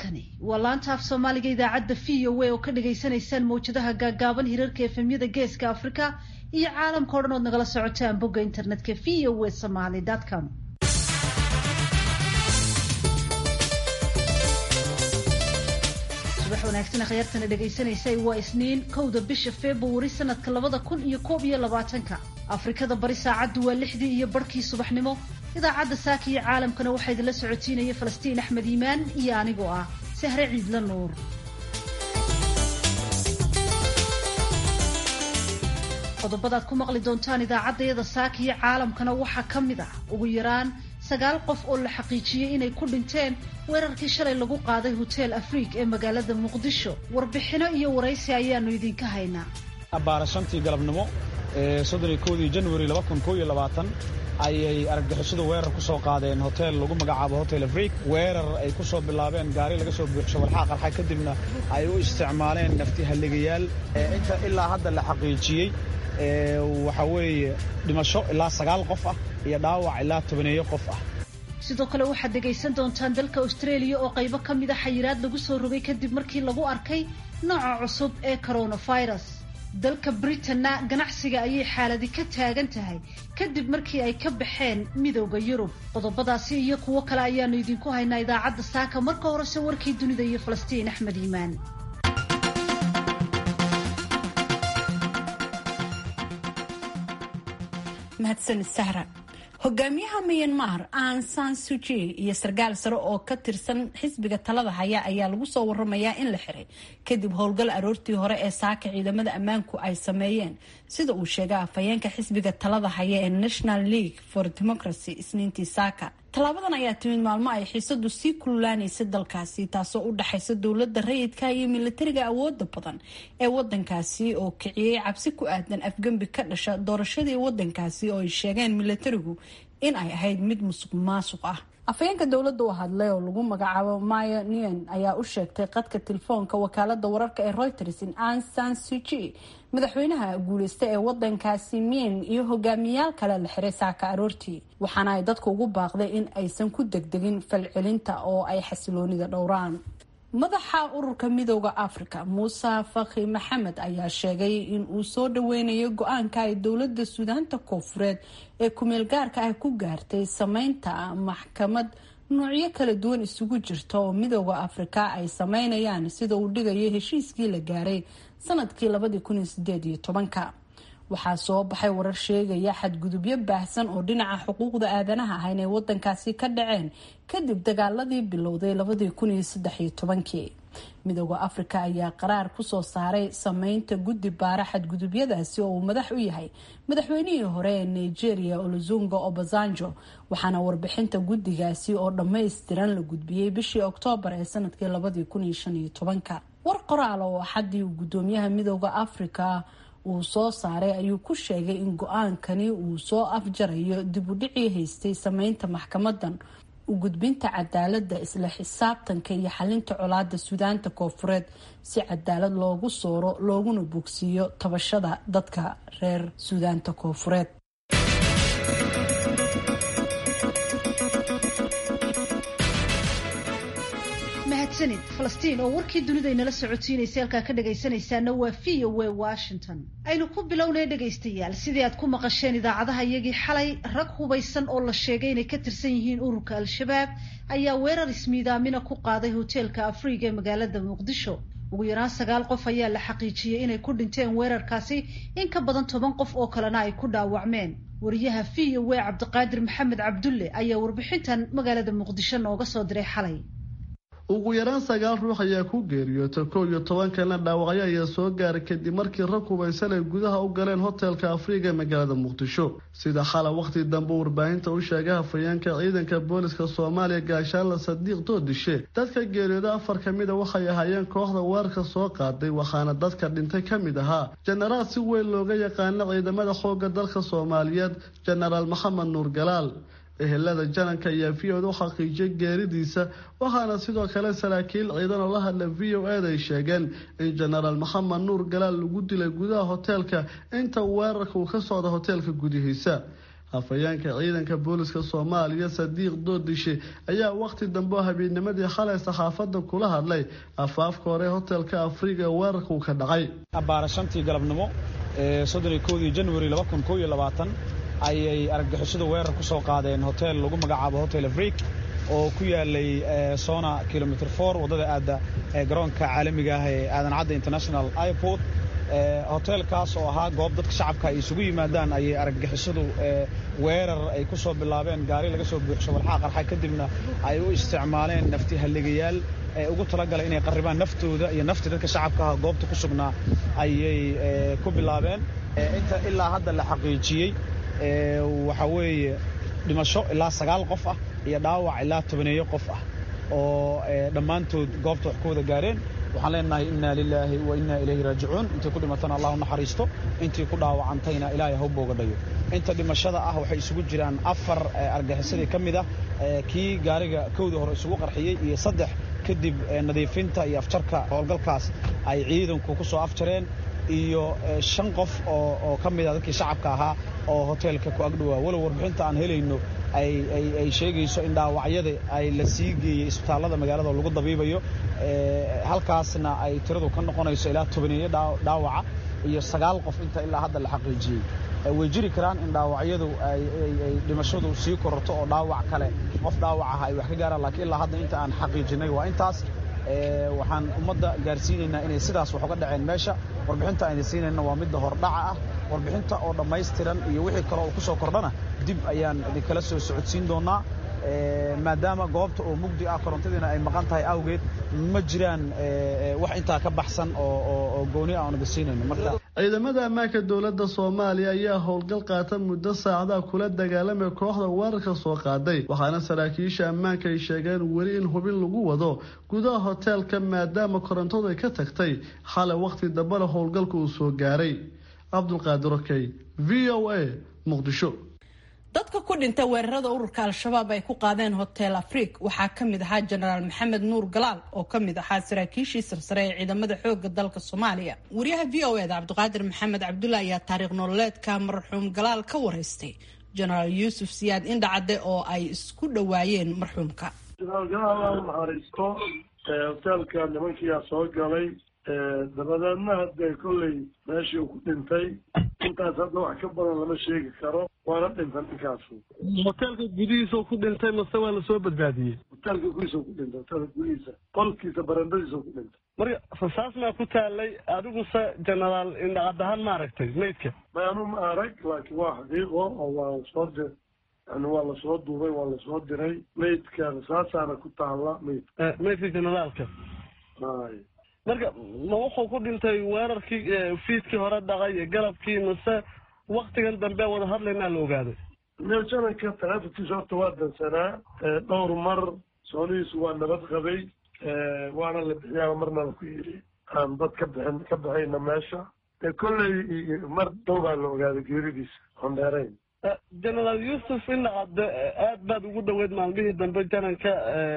halkani waa laanta af soomaaliga idaacadda v o a oo ka dhagaysanaysaan mawjadaha gaagaaban hirarka efemyada geeska afrika iyo caalamka o dhan ood nagala socotaan bogga internetka v o a somaly com subax wanaagsan khyaartana dhagaysanaysay waa isniin kowda bisha februari sanadka labada kun iyo koob iyo labaatanka afrikada bari saacaddu waa lixdii iyo barhkii subaxnimo idaacadda saaka iyo caalamkana waxaa idinla socotiinaya falastiin axmed iimaan iyo anigoo ah sahre ciidla nuur qodobadaad ku maqli doontaan idaacaddayada saaka iyo caalamkana waxaa ka mid ah ugu yaraan sagaal qof oo la xaqiijiyey inay ku dhinteen weerarkii shalay lagu qaaday hotel afriik ee magaalada muqdisho warbixino iyo waraysi ayaanu idinka haynaa abbaara shantii galabnimo ee soddon iyo kowdii januari laba kun koo iyo labaatan ayay argagixisadu weerar ku soo qaadeen hotel lagu magacaabo hotel afriik weerar ay ku soo bilaabeen gaari laga soo buuxsho walxaa qarxa kadibna ay u isticmaaleen nafti halligayaal inta ilaa hadda la xaqiijiyey waxaa weeye dhimasho ilaa sagaal qof ah iyo dhaawac ilaa tobaneeyo qof ah sidoo kale waxaad dhegaysan doontaan dalka australia oo qaybo ka mid a xayiraad lagu soo rogay kadib markii lagu arkay nooca cusub ee coronavirus dalka britanna ganacsiga ayay xaaladi ka taagan tahay kadib markii ay ka baxeen midowda yurub qodobadaasi iyo kuwo kale ayaanu idinku haynaa idaacadda saaka marka horese warkii dunida iyo falastiin axmed iimaan mahadsan sahra hogaamiyaha myanmar an san suji iyo sarkaal sare oo ka tirsan xisbiga talada haya ayaa lagu soo waramayaa in la xiray kadib howlgal aroortii hore ee saaka ciidamada ammaanku ay sameeyeen sida uu sheegay afhayeenka xisbiga talada haya ee national league for democracy isniintii saaka tallaabadan ayaa timid maalmo ay xiisadu sii kululaanaysay dalkaasi taasoo u dhaxaysa dowladda rayidka iyo militariga awooda badan ee wadankaasi oo kiciyey cabsi ku aadan afgembi ka dhasha doorashadii wadankaasi oo ay sheegeen militarigu in ay ahayd mid musuq maasuq ah afhayeenka dowladda u hadlay oo lagu magacaabo maya nian ayaa u sheegtay qadka telefoonka wakaalada wararka ee reuters in an san suji madaxweynaha guuleysta ee wadankaasi mien iyo hogaamiyayaal kale la xiray saaka aroortii waxaana ay dadka ugu baaqday in aysan ku degdegin falcelinta oo ay xasiloonida dhowraan madaxa ururka midooda africa muuse fakhi maxamed ayaa sheegay in uu soo dhaweynayo go-aanka ay dowlada suudaanta koofureed ee kumeel gaarka ah ku gaartay sameynta maxkamad noocyo kala duwan isugu jirta oo midooda afrika ay sameynayaan sida uu dhigayo heshiiskii la gaaray sanadkii labadii kun iyo sideed iyo tobanka waxaa soo baxay warar sheegaya xadgudubyo baahsan oo dhinaca xuquuqda aadanaha ah inay wadankaasi ka dhaceen kadib dagaaladii bilowday labadii kun iyo saddex iyo tobankii midooda afrika ayaa qaraar kusoo saaray sameynta guddi baara xadgudubyadaasi oo uu madax u yahay madaxweynihii hore ee nigeria olozunga obasanjo waxaana warbixinta guddigaasi oo dhammaystiran la gudbiyey bishii oktoobar ee sanadkii labadii kun iyo shan iyo tobanka war qoraal oo axadii uu gudoomiyaha midooda afrika uu soo saaray ayuu ku sheegay in go-aankani uu soo afjarayo dib u dhicii haystay sameynta maxkamadan u gudbinta cadaalada isla xisaabtanka iyo xalinta colaada suudaanta koofureed si cadaalad loogu sooro looguna bogsiiyo tabashada dadka reer suudaanta koofureed mahadsanid falastiin oo warkii dunida inala socotiinaysa halkaa ka dhagaysanaysaana waa v o a washington aynu ku bilownay dhegaystayaal sidii aad ku maqasheen idaacadaha iyagii xalay rag hubaysan oo la sheegay inay ka tirsan yihiin ururka al-shabaab ayaa weerar ismiidaamina ku qaaday hoteelka afriiga ee magaalada muqdisho ugu yaraan sagaal qof ayaa la xaqiijiyey inay ku dhinteen weerarkaasi in ka badan toban qof oo kalena ay ku dhaawacmeen wariyaha v o a cabdiqaadir maxamed cabdulle ayaa warbixintan magaalada muqdisho nooga soo diray xalay ugu yaraan sagaal ruux ayaa ku geeriyoota kow iyo toban kalena dhaawacyo ayaa soo gaaray kadib markii rag hubaysan ay gudaha u galeen hotelka afriiga ee magaalada muqdisho sida xala wakhti dambe warbaahinta u sheegay hafayeenka ciidanka booliska soomaaliya gaashaanla sadiiq doodishe dadka geeriyooda afar ka mid a waxay ahaayeen kooxda weerarka soo qaaday waxaana dadka dhintay ka mid ahaa jenaraal si weyn looga yaqaano ciidamada xoogga dalka soomaaliyeed jenaraal maxamed nuur galaal ehelada jananka ayaa v o da u xaqiijiyay geeridiisa waxaana sidoo kale saraakiil ciidan oo la hadla v o ed ay sheegeen in jenaraal maxamed nuur galaal lagu dilay gudaha hoteelka inta weerarka uu ka socda hoteelka gudihiisa hafayeenka ciidanka booliska soomaaliya sadiiq doodishe ayaa wakhti dambe oo habeenimadii xalay saxaafadda kula hadlay afaafka hore hotelka afriga ee weerarkuu ka dhacay abbaara shantii galabnimo ee soddoniyo kowdii janwari laba kun koo iyo labaatan ayay argagixisadu weerar ku soo qaadeen hotel lagu magacaabo hotel afrik oo ku yaalay sona kilomitr for waddada aadda ee garoonka caalamiga ah ee aadan cadda international airport hoteelkaas oo ahaa goob dadka shacabka ay isugu yimaadaan ayay argagixisadu weerar ay ku soo bilaabeen gaari laga soo buuxsho walxaa qarxa kadibna ay u isticmaaleen nafti halligayaal ee ugu talagalay inay qarribaan naftooda iyo nafti dadka shacabka ah goobta ku sugnaa ayay ku bilaabeen inta ilaa hadda la xaqiijiyey waxaa weeye dhimasho ilaa sagaal qof ah iyo dhaawac ilaa tobaneeyo qof ah oo dhammaantood goobta wax ku wada gaareen waxaan leenahay inna lilaahi wa inna ilayhi raajicuun intii ku dhimatana allah u naxariisto intii ku dhaawacantayna ilaahay ha u boogadhayo inta dhimashada ah waxay isugu jiraan afar argaxisadii ka mid ah kii gaariga kowda hore isugu qarxiyey iyo saddex kadib nadiifinta iyo afjarka howlgalkaas ay ciidanku ku soo afjareen iyo shan qof oo ka mid a dadkii shacabka ahaa oo hoteelka ku agdhowaa walow warbixinta aan helayno ay sheegayso in dhaawacyada ay la sii geeyey isbitaallada magaalada oo lagu dabiibayo halkaasna ay tiradu ka noqonayso ilaa tobaneeyo dhaawaca iyo sagaal qof inta ilaa hadda la xaqiijiyey way jiri karaan in dhaawacyadu ay dhimashadu sii kororto oo dhaawac kale qof dhaawac ah ay wax ka gaaraan laakiin ilaa hadda inta aan xaqiijinay waa intaas waxaan ummadda gaarsiinaynaa inay sidaas wax uga dhaceen meesha warbixinta ayna siinayna waa midda hordhaca ah warbixinta oo dhammaystiran iyo wixii kale oo ku soo kordhana dib ayaan idinkala soo socodsiin doonaa maadaama goobta oo mugdi ah korontadiina ay maqan tahay awgeed ma jiraan wax intaa ka baxsan oo gooni ah onaga siinayno marka ciidamada ammaanka dowladda soomaaliya ayaa howlgal qaata muddo saacadaha kula dagaalamay kooxda weerarka soo qaaday waxaana saraakiisha ammaanka ay sheegeen weli in hubin lagu wado gudaha hoteelka maadaama korontadu ay ka tagtay xalay wakhti dambena howlgalka uu soo gaaray cabdulqaadir okey v o a muqdisho dadka ku dhintay weerarada ururka al-shabaab ay ku qaadeen hotel afrik waxaa ka mid ahaa jenaraal maxamed nuur galaal oo ka mid ahaa saraakiishii sarsare ee ciidamada xooga dalka soomaaliya wariyaha v o eda cabdiqaadir maxamed cabdulla ayaa taariikh nololeedka marxuum galaal ka wareystay jenaraal yuusuf siyaad indhacadde oo ay isku dhowaayeen marxuumka jenaraal galaal naxariisto hoteelka nimankiyaa soo galay dabadeedna hadee kolley meeshii uu ku dhintay intaas hadda wax ka badan lama sheegi karo waana dhinta ninkaasu hoteelka gudihiisa ku dhintay mase waa lasoo badbaadiyey hoteelka gudihiisa ku dhintay hoteelka gudihiisa qolkiisa barandadiisa ku dhintay marka rasaas maa ku taalay adiguse jenaraal indhacadahaan ma aragtay maydka maanu ma arag laakiin waa xaqiiqo oo waa soo di yani waa lasoo duubay waa lasoo diray maydka rasaasaana ku taalla maydka maydka generaalka hay marka ma wuxuu ku dhintay weerarkii fiidkii hore dhacay iyo galabkii mase waktigan dambe wada hadlaynaa la ogaaday jananka taleefonkiisa horta waa dansanaa dhowr mar soonihiisu waa nabad qabay waana la bixiyaa marna la ku yidhi aan dad ka bixin ka baxayna meesha kolley mar dhow baa la ogaaday geeridiisa on dheerayn genaraal yuusuf indhacadde aad baad ugu dhaweyd maalmihii dambe jananka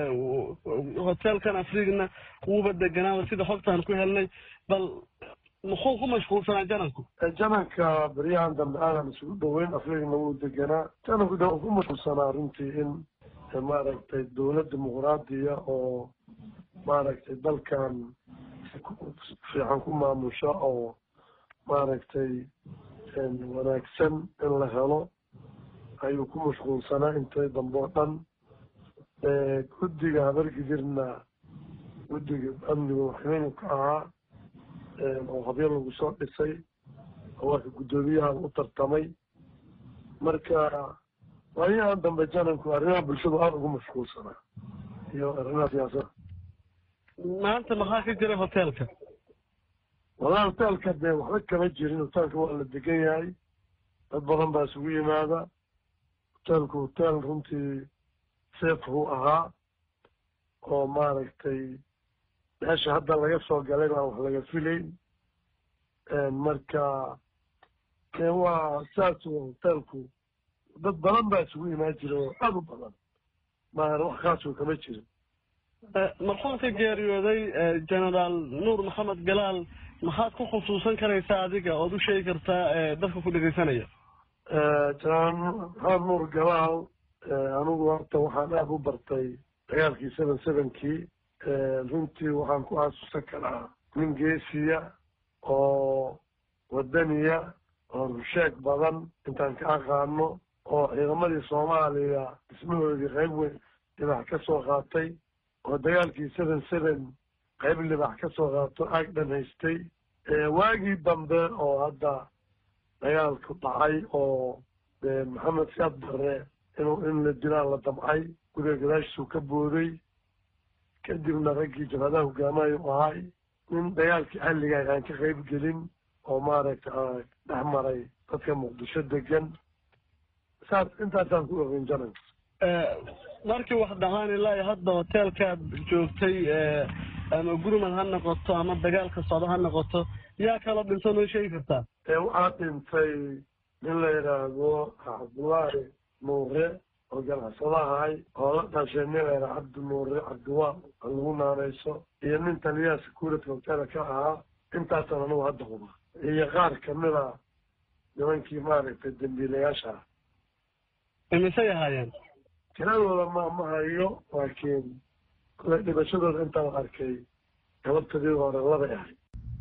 hoteelkan afrigna wuuba deganaaba sida xogtaan ku helnay bal muxuu ku mashquulsanaa jananku jananka beryahan dambe aanan isugu dhaweyn afrigna wuu deganaa jananku de ku mashquulsanaa runtii in maaragtay dowlad dimuqraadiya oo maaragtay dalkan fiican ku maamusha oo maaragtay wanaagsan in la helo ayuu ku mashquulsanaa intay dambe oo dhan guddiga habargidirna guddiga amniga waxweynu ka ahaa oo habyo lagu soo dhisay oo waaka guddoomiyaha u tartamay marka waayahan dambe jananku arrimaha bulshadu aada ugu mashquulsanaa iyo arrimaha siyaasada maanta maxaa ka jira hoteelka wallahi hoteelka dee waxba kama jirin hoteelka waa la degan yahay dad badan baa isugu yimaada hoteelku hoteel runtii safe uu ahaa oo maaragtay meesha hadda laga soo galay baan wax laga filayn marka dee waa saas hoteelku dad badan baa isugu imaan jira oo aada u badan maana wax kaasoo kama jirin marxuumka geeriyooday genaraal nuur maxamed galaal maxaad ku khusuusan karaysaa adiga ood u sheegi kartaa dadka ku dhegeysanaya janaan maxamed nuur galaal anigu horta waxaan aada u bartay dagaalkii seven sevenkii runtii waxaan ku xasuusan karaa nin geesiya oo wadaniya oo rusheeg badan intaan ka aqaano oo ciidamadii soomaaliya dhismahoodii qayb weyn libax ka soo qaatay oo dagaalkii seven seven qayb libax ka soo qaato aag dhan haystay waagii dambe oo hadda dagaalku dhacay oo maxamed siyaad barre inuu in la dilaan la damcay guriga gadaashiisuu ka booday kadibna raggii jabhadaha hogaamayo u ahay nin dagaalkii xalligaah aan ka qayb gelin oo maaragta dhex maray dadka muqdisho degan saas intaasaan ku ogeyn janan markii wax dhaqaan ilaa hadda hoteelkaad joogtay ama gurmad ha noqoto ama dagaalka socdo ha noqoto yaa kala dhinto noo sheegi kartaa waxaa dhintay nin la yidhaahdo cabdullaahi nuure oo ganacsado ahay oo la dhashay nin la yidhaha cabdi nuure cabdiwaal oo lagu naanayso iyo nin taliyaha security hoteela ka ahaa intaasaan anigu hadda huba iyo qaar kamida nimankii maaragtay dambiilayaasha ah imisay ahaayeen tiradooda ma ma hayo laakiin kule dhibashadooda intaan arkay gababtadii hore labay ahay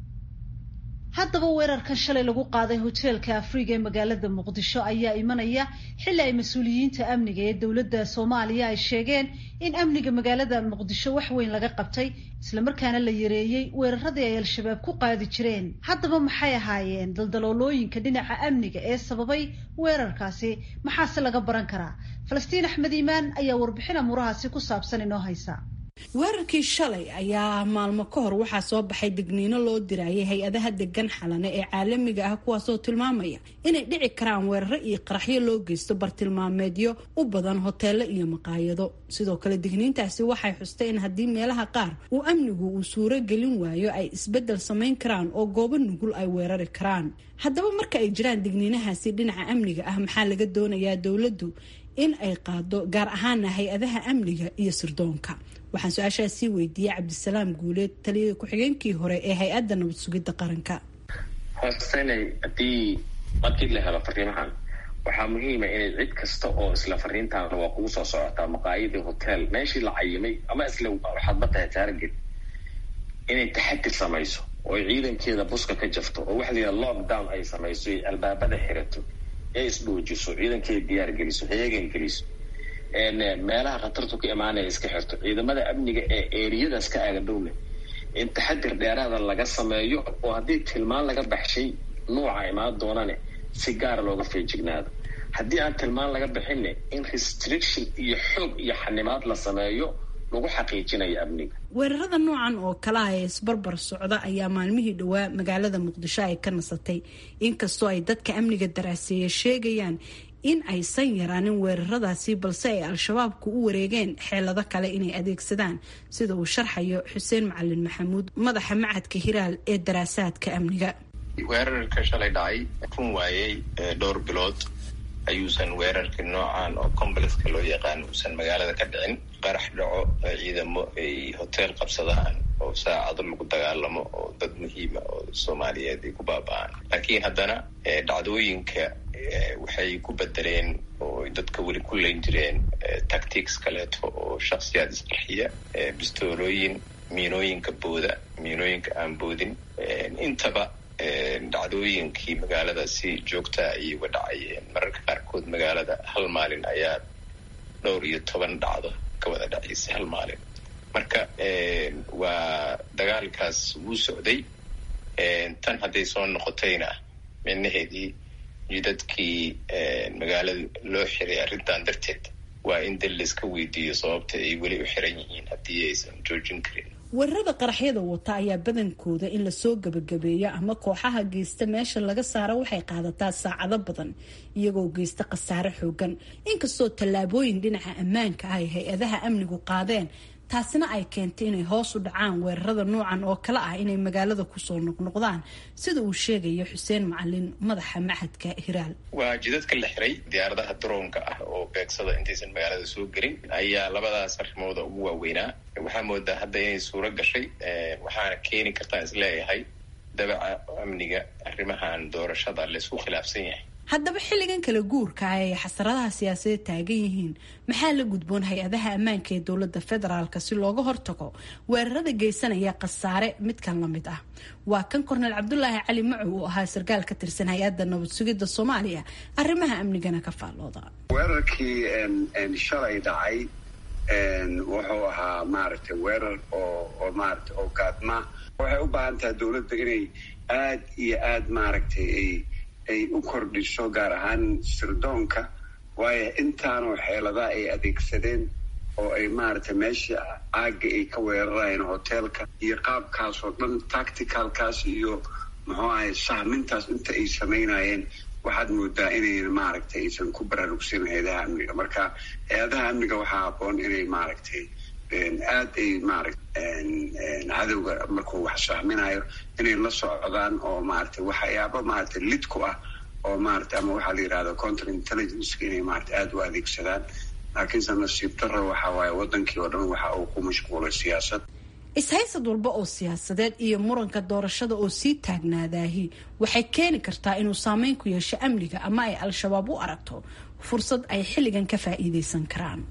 haddaba weerarkan shalay lagu qaaday hoteelka afriga ee magaalada muqdisho ayaa imanaya xilli ay mas-uuliyiinta amniga ee dowladda soomaaliya ay sheegeen in amniga magaalada muqdisho wax weyn laga qabtay islamarkaana la yareeyey weeraradii ay al-shabaab ku qaadi jireen haddaba maxay ahaayeen daldaloolooyinka dhinaca amniga ee sababay weerarkaasi maxaase laga baran karaa falastiin axmed iimaan ayaa warbixin amuurahaasi ku saabsan inoo haysa weerarkii shalay ayaa maalmo ka hor waxaa soo baxay digniino loo dirayay hay-adaha degan xalane ee caalamiga ah kuwaasoo tilmaamaya inay dhici karaan weeraro iyo qaraxyo loo geysto bartilmaameedyo u badan hoteelo iyo maqaayado sidoo kale digniintaasi waxay xustay in haddii meelaha qaar uu amnigu uu suuro gelin waayo ay isbeddel samayn karaan oo goobo nugul ay weerari karaan haddaba marka ay jiraan digniinahaasi dhinaca amniga ah maxaa laga doonayaa dowladdu in ay qaado gaar ahaana hay-adaha amniga iyo sirdoonka waxaan su-aashaas sii weydiiyey cabdisalaam guuleed taliyada ku-xigeenkii hore ee hay-adda nabad sugidda qaranka hoostenay haddii markii la helo fariimahan waxaa muhiima inay cid kasta oo isla fariintaana waa kugu soo socotaa maqaayadii hotel meeshii la cayimay ama isla waxaad matahay taarget inay taxadir samayso oo ay ciidankeeda buska ka jafto oo waxa la yidhaha lockdown ay samayso ay albaabada xirato ee isdhoojiso ciidankeeda diyaar geliso heegan geliso meelaha khatartu ka imaanaya iska xirto ciidamada amniga ee eriyadaas ka aagadhowle in taxadir dheeraada laga sameeyo oo haddii tilmaan laga baxshay nuuca imaan doonane si gaara looga feejignaado haddii aan tilmaan laga bixinne in restriction iyo xoog iyo xanimaad la sameeyo lagu xaqiijinayo amniga weerarada noocan oo kalaha ee isbarbar socda ayaa maalmihii dhowaa magaalada muqdisho ay ka nasatay inkastoo ay dadka amniga daraaseeya sheegayaan in aysan yaraanin weeraradaasi balse ay al-shabaabku u wareegeen xeelado kale inay adeegsadaan sida uu sharxayo xuseen macalin maxamuud madaxa macadka hiraal ee daraasaadka amniga weerarka shalay dhacay run waayey dhowr bilood ayuusan weerarka noocan oo complexka loo yaqaan uusan magaalada ka dhicin qarax dhaco ciidamo ay hotel qabsadaan oo saacado lagu dagaalamo oo dad muhiima oo soomaaliyeed ay ku baaba-aan laakiin haddana dhacdooyinka waxay ku bedeleen oo dadka weli ku leyn jireen tactics kaleeto oo shaksiyaad isqarxiya bistoolooyin miinooyinka booda miinooyinka aan boodin intaba dhacdooyinkii magaalada si joogtaa ayay uga dhacayeen mararka qaarkood magaalada hal maalin ayaa dhowr iyo toban dhacdo ka wada dhacaysay hal maalin marka waa dagaalkaas wuu socday tan hadday soo noqotayna micnaheedii jidadkii magaalada loo xiray arrintan darteed waa in dal laiska weydiiyo sababta ay weli u xiran yihiin haddii aysan joojin karin weerarada qaraxyada wata ayaa badankooda in lasoo gabagabeeyo ama kooxaha geysta meesha laga saaro waxay qaadataa saacado badan iyagoo geysta khasaare xoogan inkastoo tallaabooyin dhinaca ammaanka ah ay hay-adaha amnigu qaadeen taasina ay keentay inay hoos u dhacaan weerarada noocan oo kale ah inay magaalada kusoo noqnoqdaan sida uu sheegayo xuseen macalin madaxa maxadka hiraal waa jidadka la xiray diyaaradaha daroonka ah oo beegsada intaysan magaalada soo gelin ayaa labadaas arrimooda ugu waaweynaa waxaa moodaa hadda inay suuro gashay waxaana keeni kartaan isleeyahay dabaca amniga arrimahan doorashada laysku khilaafsan yahay haddaba xilligan kala guurka ah ay xasaradaha siyaasadeed taagan yihiin maxaa la gudboon hay-adaha ammaanka ee dowladda federaalk si looga hortago weerarada geysanaya khasaare midkan la mid ah waa kan korneel cabdulaahi cali macow oo ahaa sarkaal ka tirsan hay-adda nabad sugidda soomaaliya arrimaha amnigana ka faallooda weerarkii shalay dhacay wuxuu ahaa maaragtay weerar oo oo maaragtay oo gaadma waxay u baahan tahay dowladda inay aad iyo aad maaragtay ay ay u kordhiso gaar ahaan sirdoonka waayo intaanoo xeeladaha ay adeegsadeen oo ay maaragtay meesha caagga ay ka weerarayeen hoteelka iyo qaabkaas oo dhan tacticalkaas iyo muxuu ahay sahmintaas inta ay samaynayeen waxaad moodaa inayn maaragtay aysan ku baraarugsan hay-adaha amniga marka hay-adaha amniga waxaa haboon inay maaragtay aad ay maaragta cadowga markuu wax sahminayo inay la socdaan oo maaragtay waxyaaba maaragtay lid ku ah oo maaragtay ama waxaa la yidhahda counter intelligenceka inay maaragtay aada u adeegsadaan laakiinse nasiib darro waxa waaye wadankii oo dhan waxa uu ku mashquulay siyaasad is-haysad walba oo siyaasadeed iyo muranka doorashada oo sii taagnaadaahi waxay keeni kartaa inuu saameyn ku yeesho amniga ama ay al-shabaab u aragto fursad ay xilligan ka faa'iidaysan karaan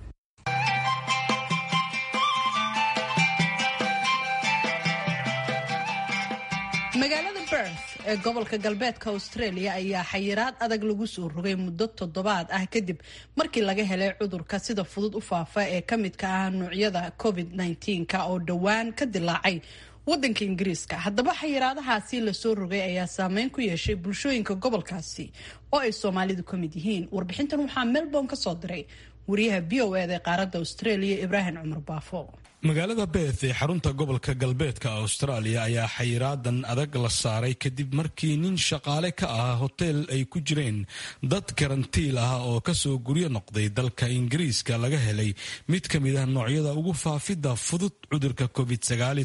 magaalada berth ee gobolka galbeedka australia ayaa xayiraad adag lagu soo rogay muddo toddobaad ah kadib markii laga helay cudurka sida fudud u faafa ee ka midka ah nuucyada covid -19 oo dhowaan ka dilaacay wadanka ingiriiska haddaba xayiraadahaasi lasoo rogay ayaa saameyn ku yeeshay bulshooyinka gobolkaasi oo ay soomaalidu ka mid yihiin warbixintan waxaa melbourne ka soo diray wariyaha b o ed ee qaaradda australia ibraahim cumar baafo magaalada beeth ee xarunta gobolka galbeedka austraaliya ayaa xayiraadan adag la saaray kadib markii nin shaqaale ka ah hoteel ay ku jireen dad karantiil ah oo kasoo guryo noqday dalka ingiriiska laga helay mid ka mid ah noocyada ugu faafidda fudud cudurka covid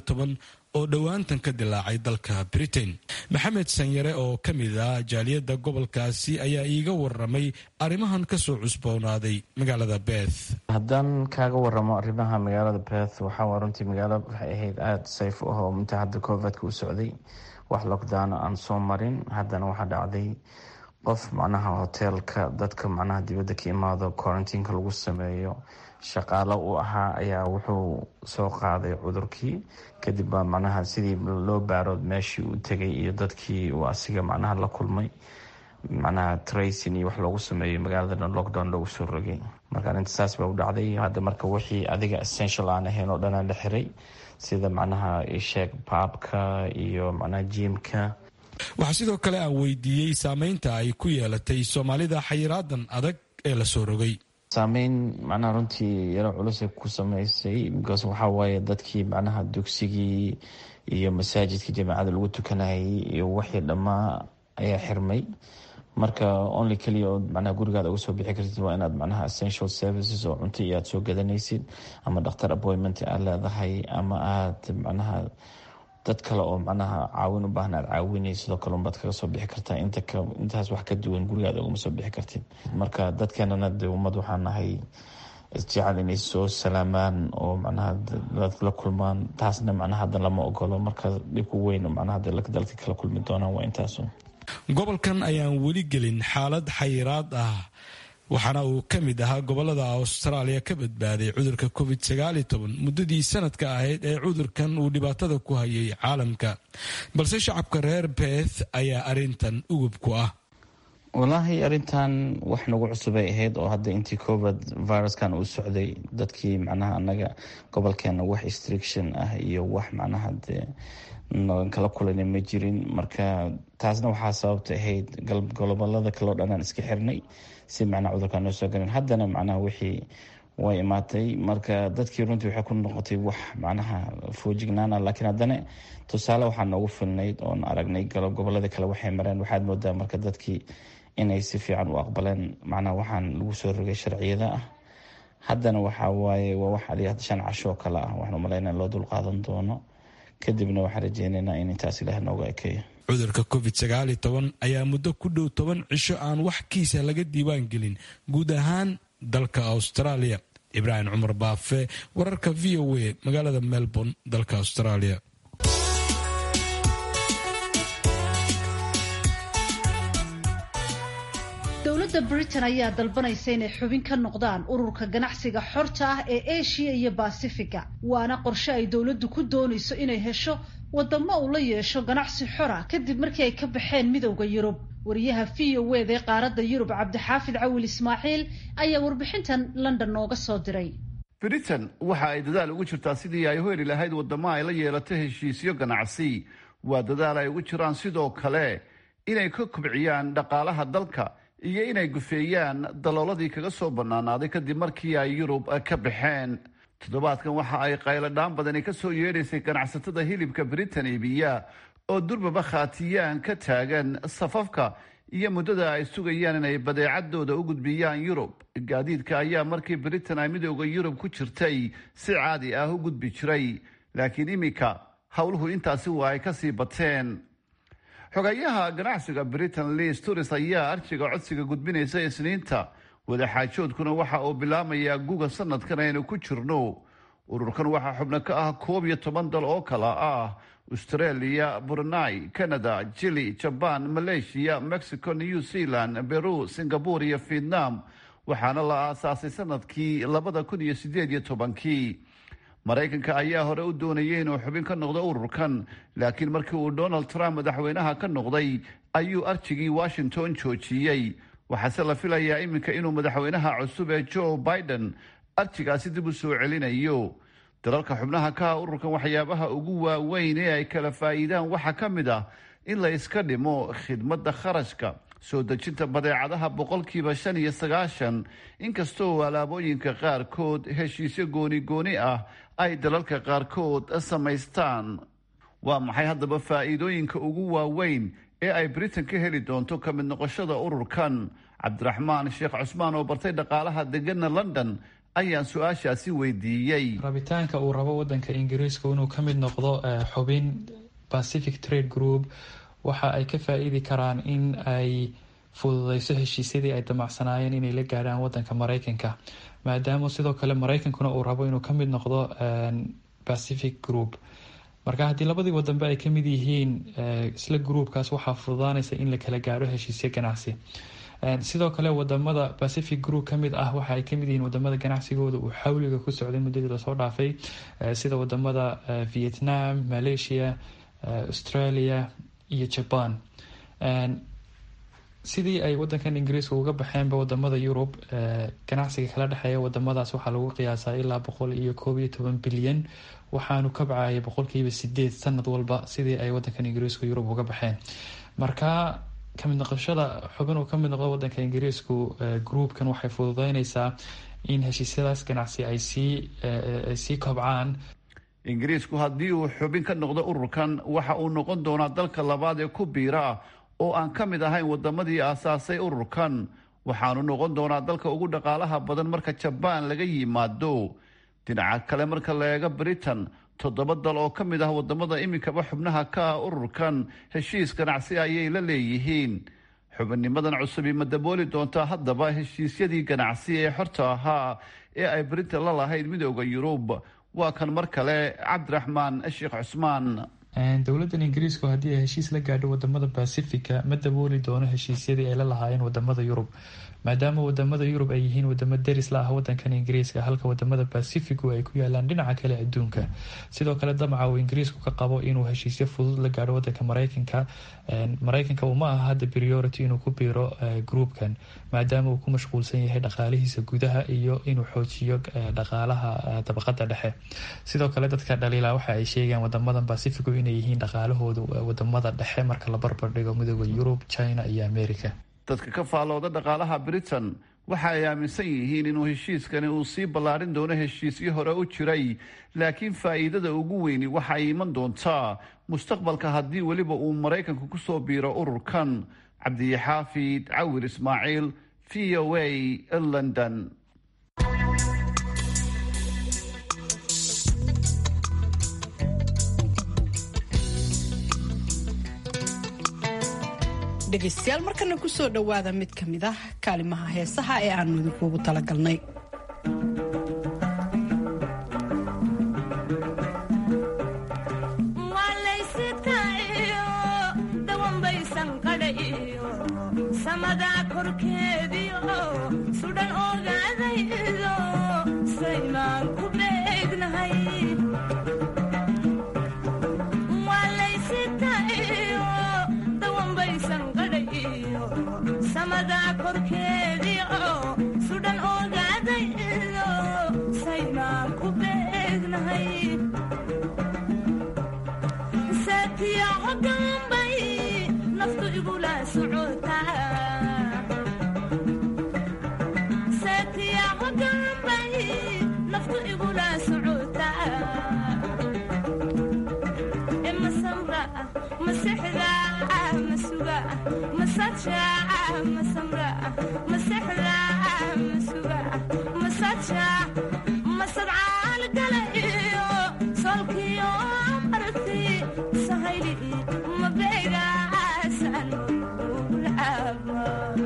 oo dhowaantan ka dilaacay dalka britain maxamed sanyare oo ka mid ah jaaliyadda gobolkaasi ayaa iiga waramay arrimahan kasoo cusboonaaday magaalada beth haddaan kaaga waramo arrimaha magaalada beth waxaa runtii magaalo waxay ahayd aada sayf u ah oo inta hadda covidka u socday wax lockdowna aan soo marin haddana waxaa dhacday qof macnaha hoteelka dadka macnaha dibadda ka imaado quarantiinka lagu sameeyo shaqaalo u ahaa ayaa wuxuu soo qaaday cudurkii kadib baa macnaha sidii loo baaro meeshii uu tegay iyo dadkii uu asiga macnaha la kulmay macnaha tracin iyo wax loogu sameeyo magaalada dhan lockdown loogu soo rogay marka arrinta saas baa u dhacday hadda marka wixii adiga essential aan ahayn oo dhanaa la xiray sida macnaha isheeg baabka iyo macnaha jiimka waxaa sidoo kale aan weydiiyey saameynta ay ku yeelatay soomaalida xayiraadan adag ee la soo rogay saameyn macnaha runtii yaro culusay ku sameysay because waxaa waaye dadkii macnaha dugsigii iyo masaajidkii jamaacada lagu tukanayay iyo wixii dhammaa ayaa xirmay marka only keliya oo macnaha gurigaada uga soo bixi kartid waa inaad macnaha essential services oo cunto iyo aad soo gadanaysid ama dhakhtar appointment aad leedahay ama aad macnaha dad kale oo macnaha caawin u baahan aad caawinay sidoo kale unbaad kaga soo bixi kartaa intaas wax ka duwan gurigaada ugama soo bixi kartid marka dadkeenana de ummad waxaa nahay isjecel inay soo salaamaan oo macnaha la kulmaan taasna macnaha hadda lama ogolo marka dhibku weyn macnaha dalka kala kulmi doonaan waa intaasu gobolkan ayaan weli gelin xaalad xayiraad ah waxaana uu ka mid ahaa gobolada austraaliya ka badbaaday cudurka covid muddadii sanadka ahayd ee cudurkan uu dhibaatada ku hayay caalamka balse shacabka reer beth ayaa arintan ugub ku ah walaahi arintan wax nagu cusubay ahayd oo hadda intii covid viruskan uu socday dadkii macnaha anaga gobolkeena wax restriction ah iyo wax macnaha dee kala kulana ma jirin marka taasna waxaa sababta ahayd gobolada kaleo dhan aan iska xirnay si macnaha cudurkaan noo soo garin haddana macnaha wixii way imaatay marka dadkii runtii waxay ku noqotay wax macnaha foojignaana laakiin haddana tusaale waxaa noogu filnayd oon aragnay gobolada kale waxay mareen waxaad moodaa marka dadkii inay si fiican u aqbaleen macnaha waxaan lagu soo rogay sharciyada ah haddana waxaa waaye waa wax adi shan casho oo kale ah waxaan umaleyna loo dulqaadan doono kadibna waxaan rajeyneynaa in intaas ilaah nooga ekeeyo cudurka covid ayaa muddo ku dhow toban cisho aan wax kiisa laga diiwaan gelin guud ahaan dalka australia ibraahim cumar baafe wararka v o a magaalada melbourne dalka australia dowladda britain ayaa dalbanaysa inay xubin ka noqdaan ururka ganacsiga xorta ah ee asia iyo basifiga waana qorshe ay dowladdu ku doonayso inay hesho wadamo uu la yeesho ganacsi xora kadib markii ay ka baxeen midowda yurub wariyaha v o wd ee qaaradda yurub cabdixaafid cawil ismaaciil ayaa warbixintan london nooga soo diray britain waxa ay dadaal ugu jirtaa sidii ay u heli lahayd wadamo ay la yeelato heshiisyo ganacsi waa dadaal ay ugu jiraan sidoo kale inay ka kobciyaan dhaqaalaha dalka iyo inay gufeeyaan dalooladii kaga soo bannaanaaday kadib markii ay yurub ka baxeen toddobaadkan waxa ay qayladhaan badani ka soo yeedhaysay ganacsatada hilibka britain iibiya oo durbaba khaatiyaan ka taagan safafka iyo muddada ay sugayaan inay badeecadooda u gudbiyaan yurub gaadiidka ayaa markii britain ay midooda yurub ku jirtay si caadi ah u gudbi jiray laakiin iminka howluhu intaasi waa ay kasii bateen xogayaha ganacsiga britain liis turis ayaa arjiga codsiga gudbinaysa isniinta wadaxaajoodkuna waxa uu bilaamayaa guga sanadkan aynu ku jirno ururkan waxaa xubno ka ah koob iyo toban dal oo kala ah australia brunei canada jili jaban malaysia mexico new zealand beru singapore iyo vietnam waxaana la aasaasay sanadkii labada kun iyo sideed iyo tobankii maraykanka ayaa hore u doonayay inuu xubin ka noqdo ururkan laakiin markii uu donald trump madaxweynaha ka noqday ayuu arjigii washington joojiyey waxaase la filayaa iminka inuu madaxweynaha cusub ee joe biden arjigaasi dib u soo celinayo dalalka xubnaha ka ah ururkan waxyaabaha ugu waaweyn ee ay kala faa'iidaan waxaa ka mid ah in la iska dhimo khidmadda kharashka soo dejinta badeecadaha boqolkiiba shan iyo sagaashan inkastoo alaabooyinka qaarkood heshiisyo gooni gooni ah ay dalalka qaarkood samaystaan waa maxay haddaba faa'iidooyinka ugu waaweyn ee ay britain ka heli doonto ka mid noqoshada ururkan cabdiraxmaan sheekh cusmaan oo bartay dhaqaalaha degana london ayaan su-aashaasi weydiiyey rabitaanka uu rabo wadanka ingiriiska inuu ka mid noqdo xubin pacific trade group waxa ay ka faa-iidi karaan in ay fududeyso heshiisyadii ay damacsanaayeen inay la gaadhaan wadanka mareykanka maadaama sidoo kale mareykankuna uu rabo inuu kamid noqdo pacific group marka haddii labadii wadanba ay kamid yihiin isla groupkaas waxaa fududaanaysa in la kala gaadho heshiisyo ganacsi sidoo kale wadamada pacific group kamid ah waxa ay kamid yihiin wadamada ganacsigooda uu xawliga ku socday muddadii lasoo dhaafay sida wadamada vietnam malaysia australia iyo jaban sidii ay wadankan ingiriiska uga baxeenba wadamada yurub ganacsiga kala dhexeeya wadamadaas waxaa lagu qiyaasaa ilaa boqol iyo koob iyo toban bilyan waxaanu kabcaya boqolkiiba sideed sanad walba sidii ay wadankan ingiriiska yurub uga baxeen marka kamid noqoshada xubin uu kamid noqdo wadanka ingiriisku groupkan waxay fududeyneysaa in heshiisyadaas ganacsi ay sii ay sii kobcaan ingiriisku haddii uu xubin ka noqdo ururkan waxa uu noqon doonaa dalka labaad ee ku biira oo aan ka mid ahayn wadamadii aasaasay ururkan waxaanu noqon doonaa dalka ugu dhaqaalaha badan marka jabaan laga yimaado dhinaca kale marka la eego britain toddoba dal oo ka mid ah wadamada iminkaba xubnaha ka ah ururkan heshiis ganacsi ayay la leeyihiin xubinnimadan cusubi ma dabooli doontaa haddaba heshiisyadii ganacsi ee xorta ahaa ee ay britain la lahayd midooda yurub waa kan mar kale cabdiraxmaan sheekh cusmaan dowladan ingiriisku haddii ay heshiis la gaadho wadamada bacifica ma dabooli doono heshiisyadii ay la lahaayeen wadamada yurub maadaama wadamada yurub ay yihiin wadamo deris la ah wadankan ingiriiska halka wadamada bacificu ay ku yaalaan dhinaca kale adduunka sidoo kale damaca uu ingiriisku ka qabo inuu heshiisyo fudud la gaadho wadanka mareykanka mareykanka uma aha hadda priority inuu ku biiro groupkan maadaama uu ku mashquulsan yahay dhaqaalihiisa gudaha iyo inuu xoojiyo dhaqaalaha dabaqada dhexe sidoo kale dadka dhaliila waxa ay sheegaan wadamadan bacificu inay yihiin dhaqaalahooda wadamada dhexe marka la barbardhigo midooda yurub china iyo america dadka ka faalooda dhaqaalaha britain waxa ay aaminsan yihiin inuu heshiiskani uu sii ballaarin doono heshiisyo hore u jiray laakiin faa'iidada ugu weyni waxa ay iman doontaa mustaqbalka haddii weliba uu maraykanku ku soo biiro ururkan cabdiyaxaafid cawir ismaaciil v o a london dhegaystayaal markana ku soo dhowaada mid ka mid ah kaalimaha heesaha ee aanu idinkuugu talagalnay dawanbaysan qadha iyo samadaa korkeed sudhan ogaadaydo saymaan ku beegnahay waa laysitayo dawanbaysan qadhayo samadaa korkeediio sudhan ogaadaydo saymaan ku beegnahay saatiya hogaanbay naftu igula socotaa saatiya hogaanbay naftu igula socotaa e masamra masexda masuga masaja masamra masexda masuga masaja masadcaal gala iyo solkiyo marti sahayli mabeegaasan ulcaaba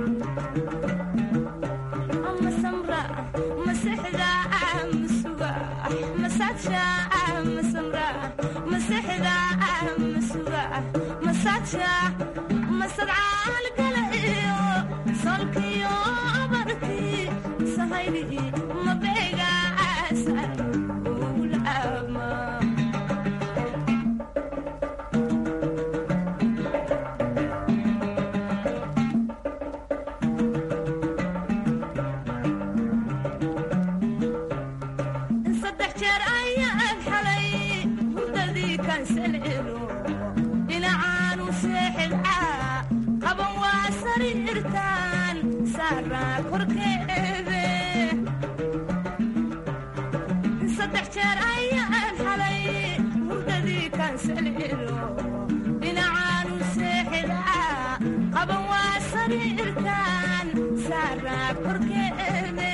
masamra masexda masuga masaja masamra masexda masuga masaja masadcaal gala iyo solkiyo marti sahayli mabeegaasan ulcaaba saddex jeer ayaan xalay hurdadii kansalelo dhinacaanu seexidcaa qaban waa sariirtaan saaraa korkeede saddex jeer ayaan xalay hurdadii kansalelo dhinacaanu seexidcaa qaban waa sariirtaan saaraa korkeede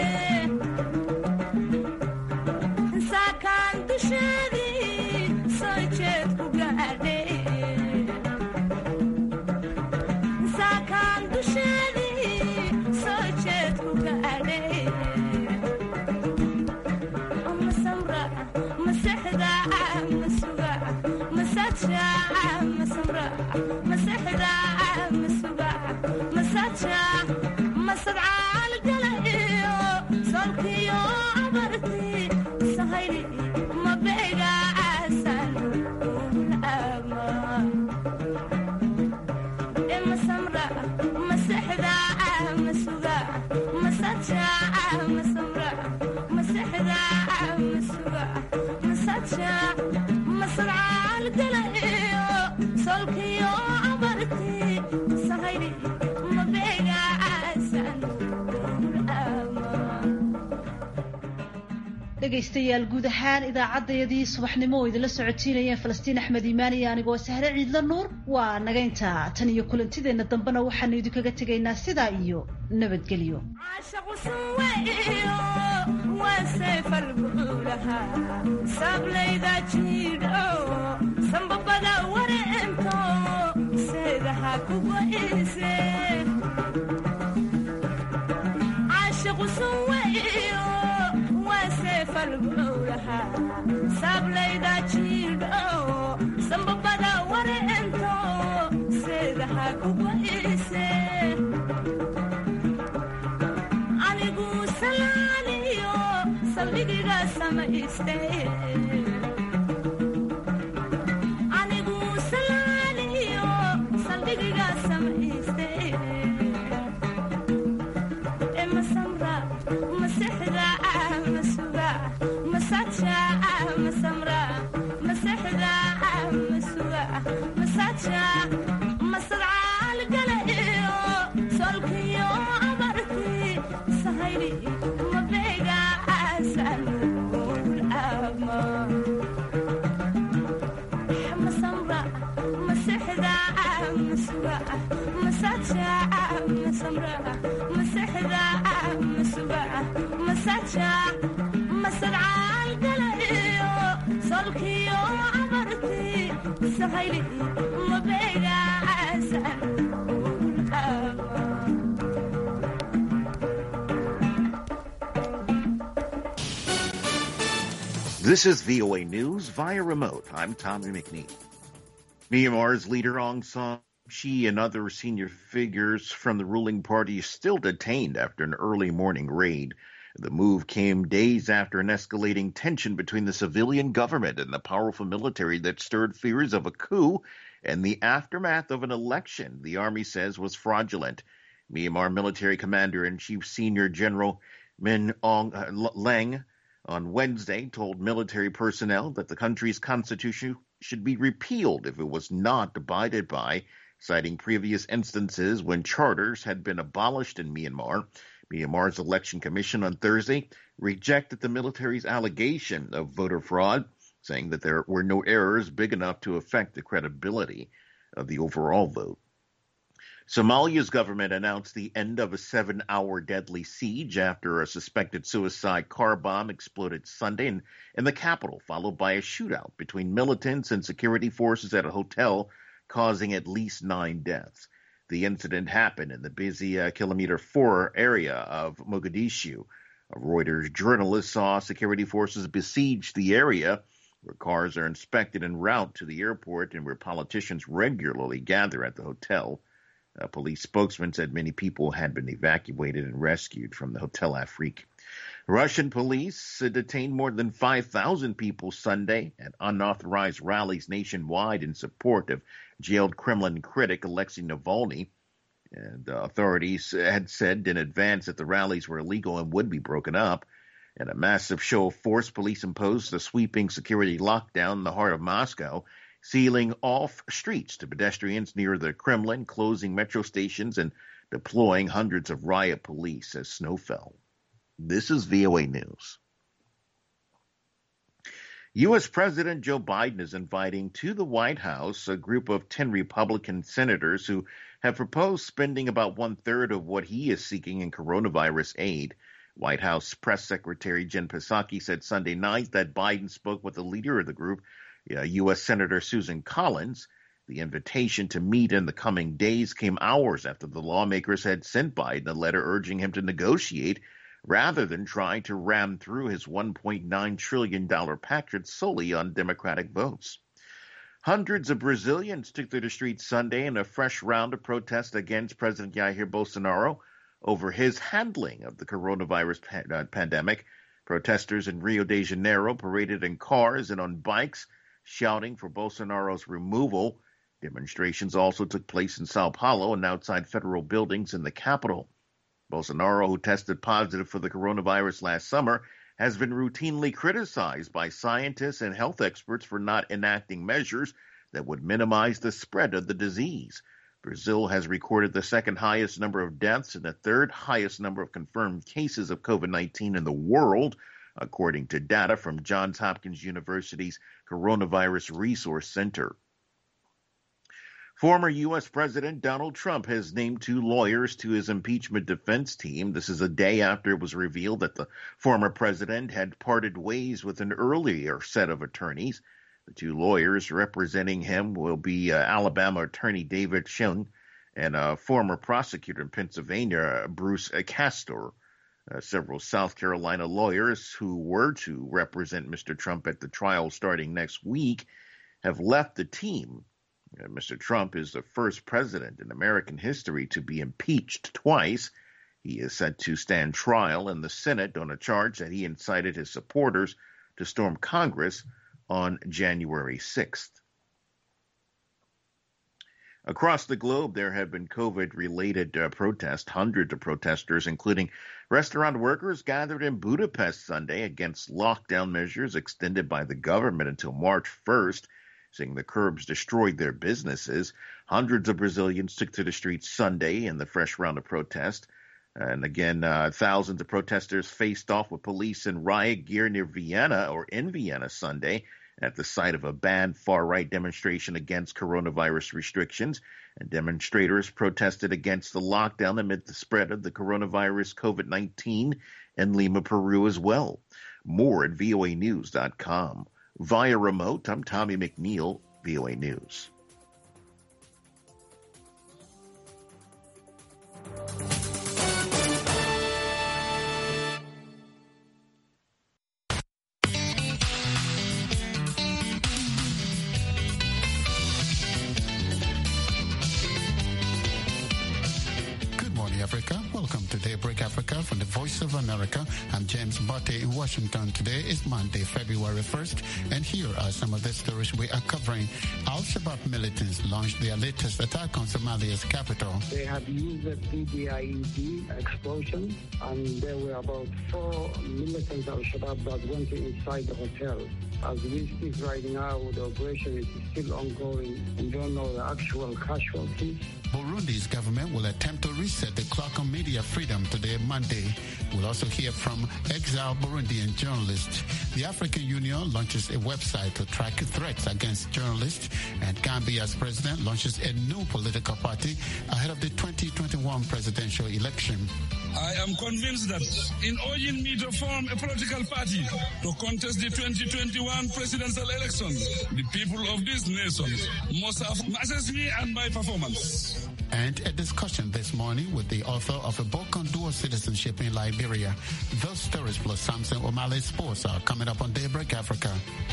saakaan dusheedii soo jeed ku gaadhay saakaan dusheedii soo jeed ku gaadhay masamra masexda masuga masaja masamra masexda masuga masaja masadcaal gala iyo solkiyo abarti sahayli mabeegaasan ulama e masamra masexda masuga masaja masamra masexda masuga masaja masadcaal gala iyo solkiyo abarti sahayli mabeegaasan ulama dhegaystayaal guud ahaan idaacaddayadii subaxnimo oo idinla socotiinayeen falastiin axmed iimaan iyo anigoo sahre ciidla nuur waa nagaynta tan iyo kulantideenna dambena waxaanu idinkaga tegaynaa sidaa iyo nabadgelyo sablayda jiidho sambabada wareento seedaha kugo'ise caashiqu sunweyo waa seefalgowlaha sablayda jiidho sambabada wareento seedaha kugo'ise anigu salaaniyo saldhigiga samayste anigu salaaniyo saldhigiga samayste e masamra masexda masuga masaja masamra masexda masuga masaja masadcaal gala iyo solkiyo abarti sahayli mabeegaasan ulama masamra masexda masuga masaja masamra masexda masuga masaja masadcaal gala iyo solkiyo abarti sahayli mabeegaasan ulama This is VOA News via remote. I'm Tommy McNeil. Myanmar's leader Aung San She and other senior figures from the ruling party are still detained after an early morning raid. The move came days after an escalating tension between the civilian government and the powerful military that stirred fears of a coup and the aftermath of an election the army says was fraudulent. Myanmar military commander in chief senior general Min Aung Hlaing on Wednesday told military personnel that the country's constitution should be repealed if it was not abided by, citing previous instances when charters had been abolished in Myanmar. Myanmar's election commission on Thursday rejected the military's allegation of voter fraud, saying that there were no errors big enough to affect the credibility of the overall vote. Somalia's government announced the end of a seven hour deadly siege after a suspected suicide car bomb exploded Sunday in, in the capital, followed by a shootout between militants and security forces at a hotel, causing at least nine deaths. The incident happened in the busy uh, Kilometer 4 area of Mogadishu. A Reuters journalist saw security forces besiege the area where cars are inspected en route to the airport and where politicians regularly gather at the hotel. A police spokesman said many people had been evacuated and rescued from the Hotel Afrique. Russian police detained more than 5,000 people Sunday at unauthorized rallies nationwide in support of jailed Kremlin critic Alexei Navalny. And uh, authorities had said in advance that the rallies were illegal and would be broken up. In a massive show of force, police imposed a sweeping security lockdown in the heart of Moscow sealing off streets to pedestrians near the Kremlin, closing metro stations, and deploying hundreds of riot police as snow fell. This is VOA News. U.S. President Joe Biden is inviting to the White House a group of 10 Republican senators who have proposed spending about one third of what he is seeking in coronavirus aid. White House Press Secretary Jen Psaki said Sunday night that Biden spoke with the leader of the group, uh, U.S. Senator Susan Collins. The invitation to meet in the coming days came hours after the lawmakers had sent Biden a letter urging him to negotiate rather than trying to ram through his $1.9 trillion package solely on Democratic votes. Hundreds of Brazilians took to the streets Sunday in a fresh round of protests against President Jair Bolsonaro over his handling of the coronavirus pa- uh, pandemic. Protesters in Rio de Janeiro paraded in cars and on bikes, shouting for Bolsonaro's removal. Demonstrations also took place in Sao Paulo and outside federal buildings in the capital. Bolsonaro, who tested positive for the coronavirus last summer, has been routinely criticized by scientists and health experts for not enacting measures that would minimize the spread of the disease. Brazil has recorded the second highest number of deaths and the third highest number of confirmed cases of COVID 19 in the world, according to data from Johns Hopkins University's Coronavirus Resource Center. Former U.S. President Donald Trump has named two lawyers to his impeachment defense team. This is a day after it was revealed that the former president had parted ways with an earlier set of attorneys. The two lawyers representing him will be uh, Alabama attorney David Schoen and a former prosecutor in Pennsylvania, Bruce Castor. Uh, several South Carolina lawyers who were to represent Mr. Trump at the trial starting next week have left the team. Uh, Mr. Trump is the first president in American history to be impeached twice. He is set to stand trial in the Senate on a charge that he incited his supporters to storm Congress on January 6th. Across the globe, there have been COVID related uh, protests. Hundreds of protesters, including restaurant workers, gathered in Budapest Sunday against lockdown measures extended by the government until March 1st, saying the curbs destroyed their businesses. Hundreds of Brazilians took to the streets Sunday in the fresh round of protest. And again, uh, thousands of protesters faced off with police in riot gear near Vienna or in Vienna Sunday at the site of a banned far right demonstration against coronavirus restrictions. And demonstrators protested against the lockdown amid the spread of the coronavirus COVID 19 in Lima, Peru as well. More at voanews.com. Via remote, I'm Tommy McNeil, VOA News. Africa from the Voice of America. I'm James Botte in Washington. Today is Monday, February 1st, and here are some of the stories we are covering. Al-Shabaab militants launched their latest attack on Somalia's capital. They have used a PDIED explosion, and there were about four militants of Al-Shabaab that went inside the hotel. As we speak right now, the operation is still ongoing. We don't know the actual casualties. Burundi's government will attempt to reset the clock on media freedom today, Monday. We'll also hear from exiled Burundian journalists. The African Union launches a website to track threats against journalists, and Gambia's president launches a new political party ahead of the 2021 presidential election. I am convinced that in urging me to form a political party to contest the 2021 presidential election, the people of this nation must have assessed me and my performance. And a discussion this morning with the author of a book on dual citizenship in Liberia. Those stories plus Samson O'Malley Sports are coming up on Daybreak Africa.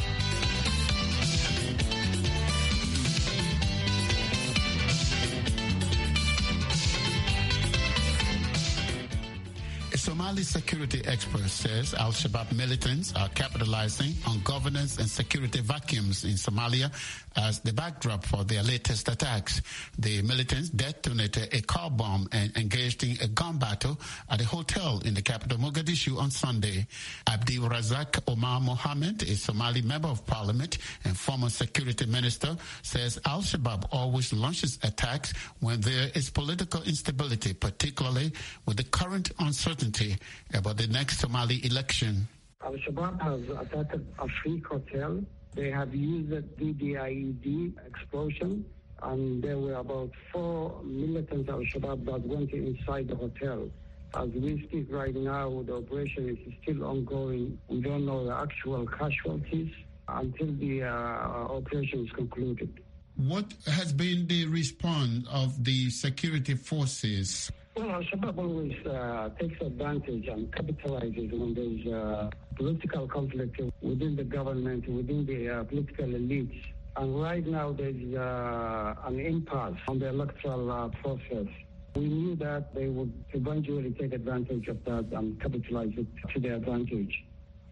A Somali security expert says Al Shabaab militants are capitalizing on governance and security vacuums in Somalia as the backdrop for their latest attacks. The militants detonated a car bomb and engaged in a gun battle at a hotel in the capital Mogadishu on Sunday. Abdi Razak Omar Mohammed, a Somali member of parliament and former security minister, says Al Shabaab always launches attacks when there is political instability, particularly with the current uncertainty about the next Somali election. Al Shabaab has attacked a Freak hotel. They have used a DDIED explosion, and there were about four militants Al Shabaab that went inside the hotel. As we speak right now, the operation is still ongoing. We don't know the actual casualties until the uh, operation is concluded. What has been the response of the security forces? Well, Al Shabaab always uh, takes advantage and capitalizes when there's uh, political conflict within the government, within the uh, political elites. And right now there's uh, an impasse on the electoral uh, process. We knew that they would eventually take advantage of that and capitalize it to their advantage.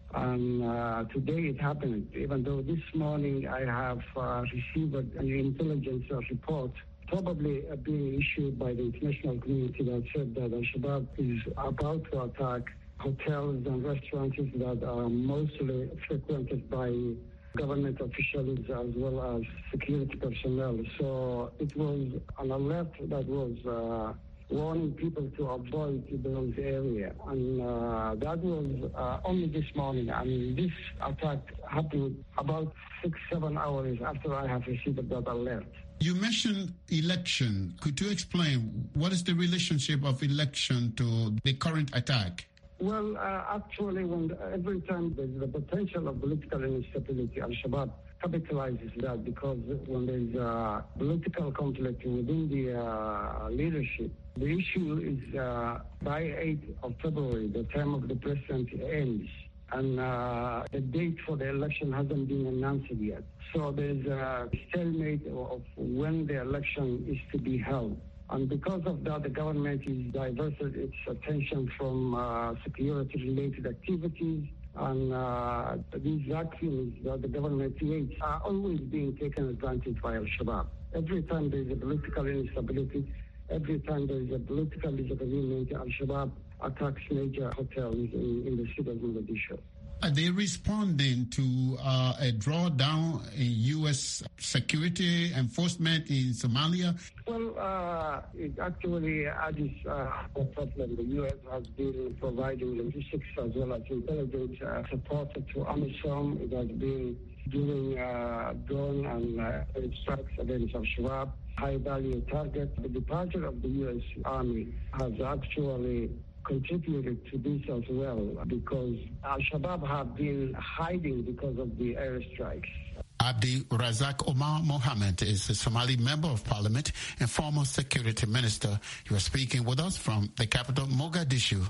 And uh, today it happened, even though this morning I have uh, received an intelligence uh, report probably uh, being issued by the international community that said that Al-Shabaab is about to attack hotels and restaurants that are mostly frequented by government officials as well as security personnel. So it was an alert that was uh, warning people to avoid those areas. And uh, that was uh, only this morning. I mean, this attack happened about six, seven hours after I have received that alert. You mentioned election. Could you explain what is the relationship of election to the current attack? Well, uh, actually, when every time there's the potential of political instability, Al-Shabaab capitalizes that because when there's uh, political conflict within the uh, leadership, the issue is uh, by 8th of February, the term of the president ends. And uh, the date for the election hasn't been announced yet. So there's a stalemate of when the election is to be held. And because of that, the government is diverted its attention from uh, security-related activities and uh, these vacuums that the government creates are always being taken advantage by Al-Shabaab. Every time there is a political instability, every time there is a political disagreement, Al-Shabaab attacks major hotels in, in the city of Mogadishu. Are they responding to uh, a drawdown in U.S. security enforcement in Somalia? Well, uh, it actually adds uh, a problem. The U.S. has been providing logistics as well as intelligence uh, support to AMISOM. It has been doing uh, drone and uh, strikes against Al-Shabaab, high-value targets. The departure of the U.S. Army has actually contributed to this as well because Al-Shabaab have been hiding because of the airstrikes. Abdi Razak Omar Mohammed is a Somali member of parliament and former security minister. He was speaking with us from the capital, Mogadishu.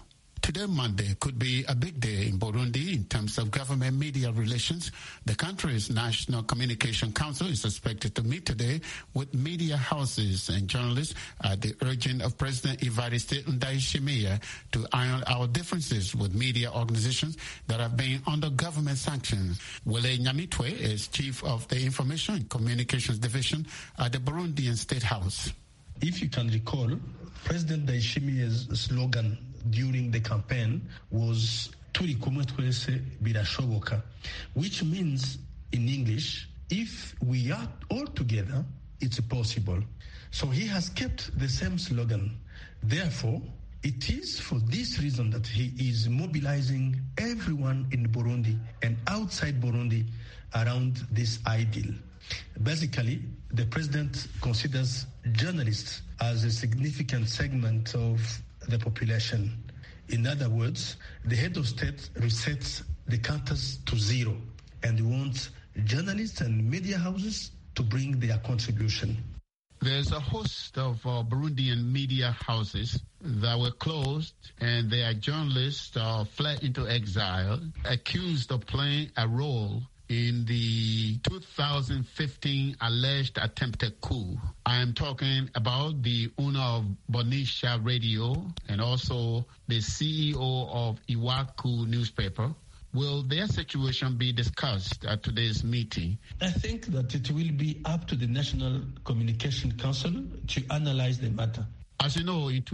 Today, Monday, could be a big day in Burundi in terms of government media relations. The country's National Communication Council is expected to meet today with media houses and journalists at the urging of President Evariste Ndayishimiye to iron out differences with media organizations that have been under government sanctions. Wile Nyamitwe is chief of the Information and Communications Division at the Burundian State House. If you can recall, President Ndayishimiye's slogan during the campaign was turi kumwe twese birashoboka which means in english if we are all together it's possible so he has kept the same slogan therefore it is for this reason that he is mobilizing everyone in burundi and outside burundi around this ideal basically the president considers journalists as a significant segment of the population. In other words, the head of state resets the counters to zero and wants journalists and media houses to bring their contribution. There's a host of uh, Burundian media houses that were closed and their journalists uh, fled into exile, accused of playing a role in the 2015 alleged attempted coup. I am talking about the owner of Bonisha Radio and also the CEO of Iwaku newspaper. Will their situation be discussed at today's meeting? I think that it will be up to the National Communication Council to analyze the matter. As you know, in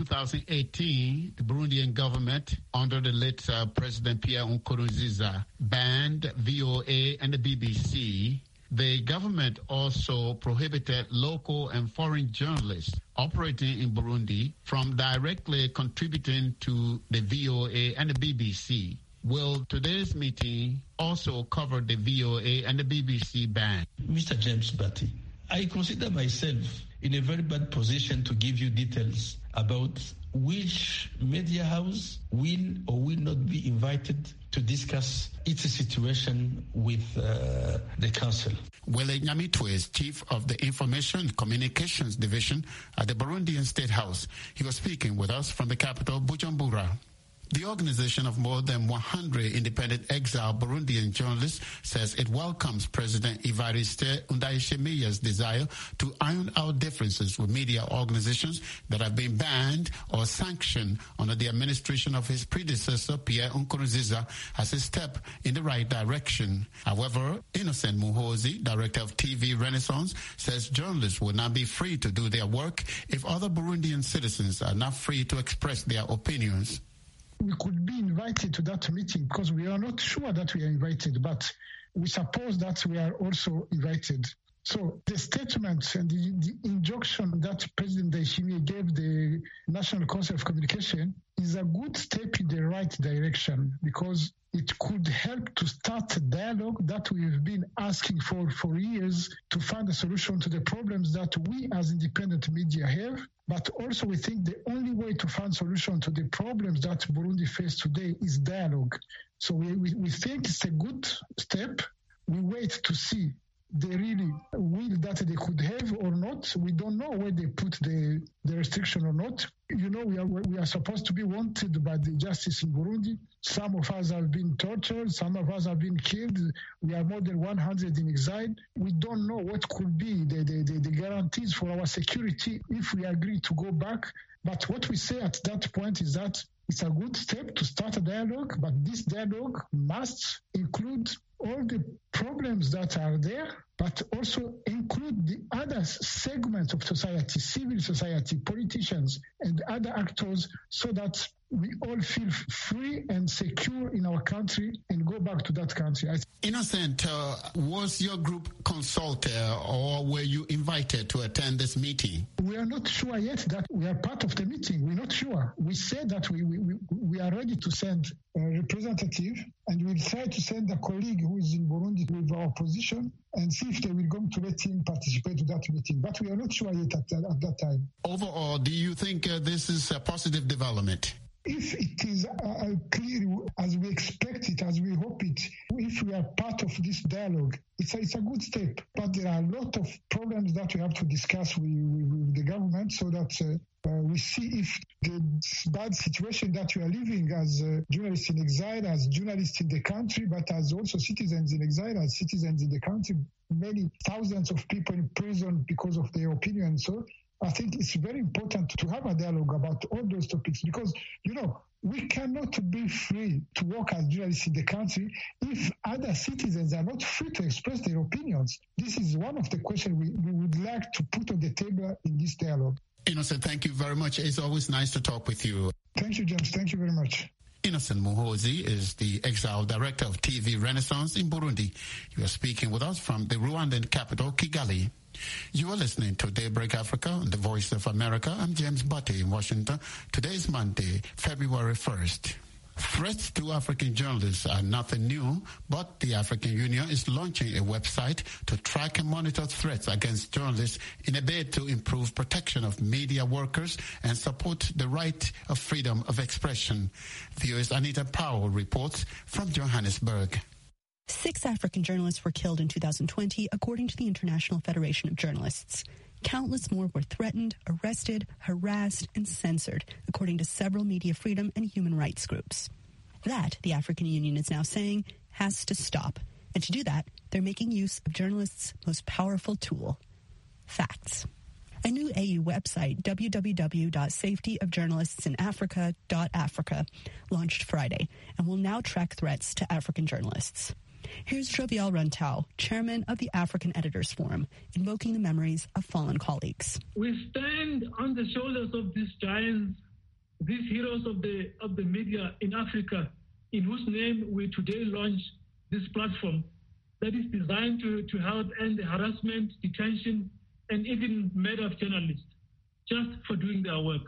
2018, the Burundian government, under the late uh, President Pierre Nkurunziza, banned VOA and the BBC. The government also prohibited local and foreign journalists operating in Burundi from directly contributing to the VOA and the BBC. Will today's meeting also cover the VOA and the BBC ban? Mr. James Batty, I consider myself in a very bad position to give you details about which media house will or will not be invited to discuss its situation with uh, the council. Wele Nyamitwe is chief of the Information and Communications Division at the Burundian State House. He was speaking with us from the capital, Bujumbura. The organization of more than 100 independent exile Burundian journalists says it welcomes President Evariste Ndayishimiye's desire to iron out differences with media organizations that have been banned or sanctioned under the administration of his predecessor Pierre Nkurunziza as a step in the right direction. However, Innocent Muhozi, director of TV Renaissance, says journalists will not be free to do their work if other Burundian citizens are not free to express their opinions we could be invited to that meeting because we are not sure that we are invited, but we suppose that we are also invited. So the statement and the, the injunction that President Daishimi gave the National Council of Communication is a good step in the right direction because it could help to start a dialogue that we've been asking for for years to find a solution to the problems that we as independent media have. But also we think the only way to find solution to the problems that Burundi face today is dialogue. So we, we, we think it's a good step. We wait to see the really will that they could have or not. We don't know where they put the, the restriction or not. You know, we are we are supposed to be wanted by the justice in Burundi. Some of us have been tortured. Some of us have been killed. We are more than 100 in exile. We don't know what could be the, the, the, the guarantees for our security if we agree to go back. But what we say at that point is that it's a good step to start a dialogue, but this dialogue must include all the problems that are there, but also include the other segments of society, civil society, politicians, and other actors, so that we all feel free and secure in our country and go back to that country. Innocent, uh, was your group consulted or were you invited to attend this meeting? We are not sure yet that we are part of the meeting. We're not sure. We said that we, we, we are ready to send a representative and we'll try to send a colleague who is in Burundi with our position and see if they will going to let him participate to that meeting. But we are not sure yet at, at that time. Overall, do you think uh, this is a positive development? if it is uh, clear as we expect it, as we hope it, if we are part of this dialogue, it it's a, it's a good step, but there are a lot of problems that we have to discuss with, with, with the government so that uh, uh, we see if the bad situation that we are living as uh, journalists in exile, as journalists in the country, but as also citizens in exile, as citizens in the country, many thousands of people in prison because of their opinion. So I think it's very important to have a dialogue about all those topics because, you know, we cannot be free to work as journalists in the country if other citizens are not free to express their opinions. This is one of the questions we, we would like to put on the table in this dialogue. Innocent, thank you very much. It's always nice to talk with you. Thank you, James. Thank you very much. Innocent Muhozi is the exile director of TV Renaissance in Burundi. You are speaking with us from the Rwandan capital, Kigali. You are listening to Daybreak Africa on the Voice of America. I'm James Butte in Washington. Today is Monday, February 1st. Threats to African journalists are nothing new, but the African Union is launching a website to track and monitor threats against journalists in a bid to improve protection of media workers and support the right of freedom of expression. VOA's Anita Powell reports from Johannesburg. Six African journalists were killed in 2020, according to the International Federation of Journalists. Countless more were threatened, arrested, harassed, and censored, according to several media freedom and human rights groups. That, the African Union is now saying, has to stop. And to do that, they're making use of journalists' most powerful tool facts. A new AU website, www.safetyofjournalistsinafrica.africa, launched Friday and will now track threats to African journalists. Here's Jovial Rantau, chairman of the African Editors Forum, invoking the memories of fallen colleagues. We stand on the shoulders of these giants, these heroes of the of the media in Africa, in whose name we today launch this platform that is designed to, to help end the harassment, detention, and even murder of journalists just for doing their work.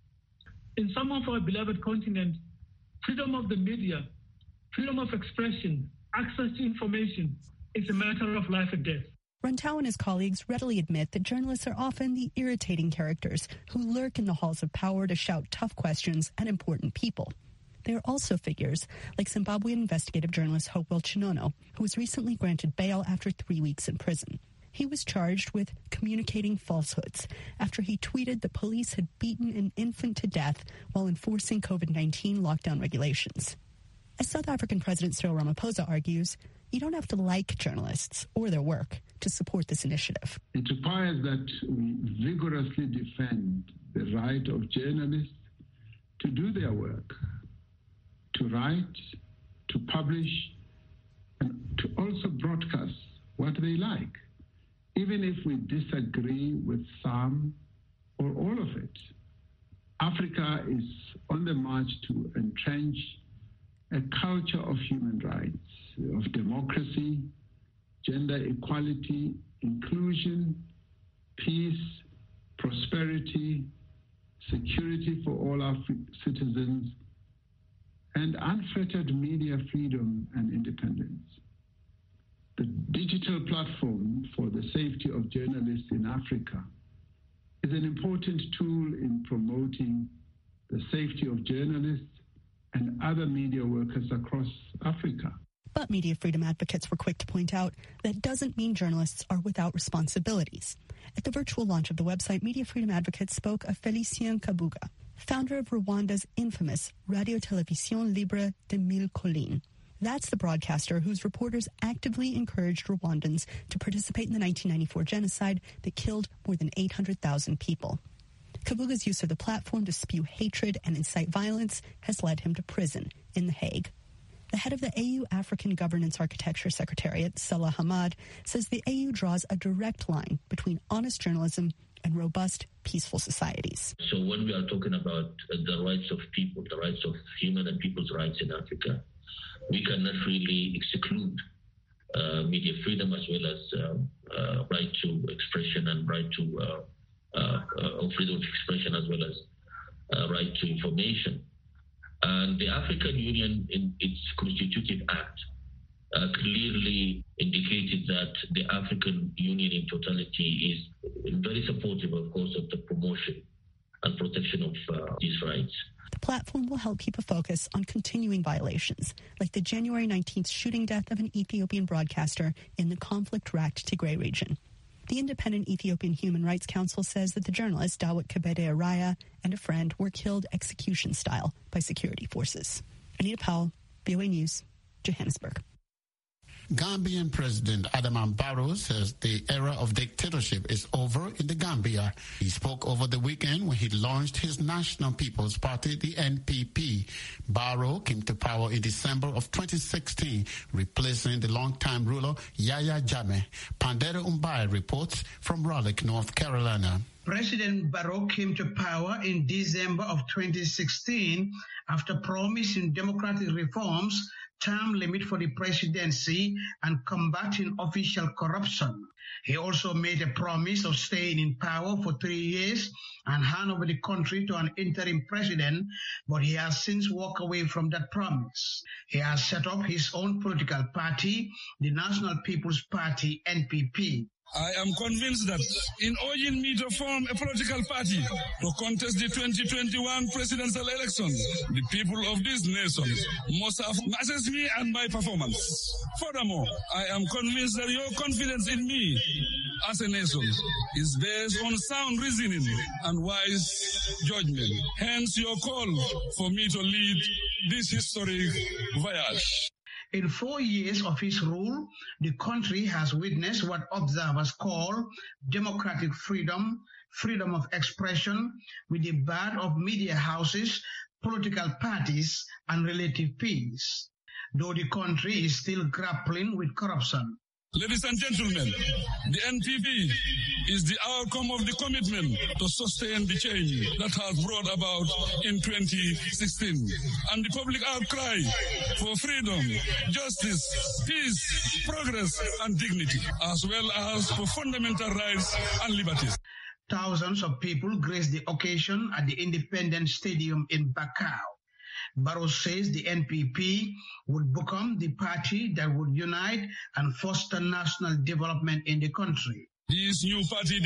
In some of our beloved continent, freedom of the media, freedom of expression, access to information is a matter of life or death. Runtau and his colleagues readily admit that journalists are often the irritating characters who lurk in the halls of power to shout tough questions at important people. They are also figures like Zimbabwean investigative journalist Hopewell Chinono, who was recently granted bail after three weeks in prison. He was charged with communicating falsehoods after he tweeted the police had beaten an infant to death while enforcing COVID 19 lockdown regulations. As South African President Cyril Ramaphosa argues, you don't have to like journalists or their work to support this initiative. It requires that we vigorously defend the right of journalists to do their work, to write, to publish, and to also broadcast what they like, even if we disagree with some or all of it. Africa is on the march to entrench a culture of human rights, of democracy, gender equality, inclusion, peace, prosperity, security for all our citizens, and unfettered media freedom and independence. The digital platform for the safety of journalists in Africa is an important tool in promoting the safety of journalists and other media workers across Africa. But media freedom advocates were quick to point out that doesn't mean journalists are without responsibilities. At the virtual launch of the website, media freedom advocates spoke of Felicien Kabuga, founder of Rwanda's infamous Radio Television Libre de Mille Collines. That's the broadcaster whose reporters actively encouraged Rwandans to participate in the 1994 genocide that killed more than 800,000 people. Kabuga's use of the platform to spew hatred and incite violence has led him to prison in The Hague. The head of the AU African Governance Architecture Secretariat, Salah Hamad, says the AU draws a direct line between honest journalism and robust, peaceful societies. So when we are talking about uh, the rights of people, the rights of human and people's rights in Africa, we cannot really exclude uh, media freedom as well as um, uh, right to expression and right to uh, freedom of expression as well as right to information. And the African Union, in its constitutive act, uh, clearly indicated that the African Union in totality is very supportive, of course, of the promotion and protection of uh, these rights. The platform will help keep a focus on continuing violations, like the January 19th shooting death of an Ethiopian broadcaster in the conflict-racked Tigray region. The independent Ethiopian Human Rights Council says that the journalist Dawit Kebede Araya and a friend were killed execution style by security forces. Anita Powell, VOA News, Johannesburg. Gambian President Adama Barrow says the era of dictatorship is over in the Gambia. He spoke over the weekend when he launched his National People's Party, the NPP. Barrow came to power in December of 2016, replacing the longtime ruler Yaya Jammeh. Pandera Umbai reports from Raleigh, North Carolina. President Barrow came to power in December of 2016 after promising democratic reforms term limit for the presidency and combating official corruption. He also made a promise of staying in power for three years and hand over the country to an interim president, but he has since walked away from that promise. He has set up his own political party, the National People's Party, NPP. I am convinced that in urging me to form a political party to contest the 2021 presidential election, the people of this nation must have assessed me and my performance. Furthermore, I am convinced that your confidence in me as a nation is based on sound reasoning and wise judgment. Hence your call for me to lead this historic voyage. In four years of his rule, the country has witnessed what observers call democratic freedom, freedom of expression, with the ban of media houses, political parties, and relative peace. Though the country is still grappling with corruption. Ladies and gentlemen, the NPP is the outcome of the commitment to sustain the change that has brought about in 2016 and the public outcry for freedom, justice, peace, progress and dignity, as well as for fundamental rights and liberties. Thousands of people graced the occasion at the Independence Stadium in Bakau. Barrow says the NPP would become the party that would unite and foster national development in the country. This new party, the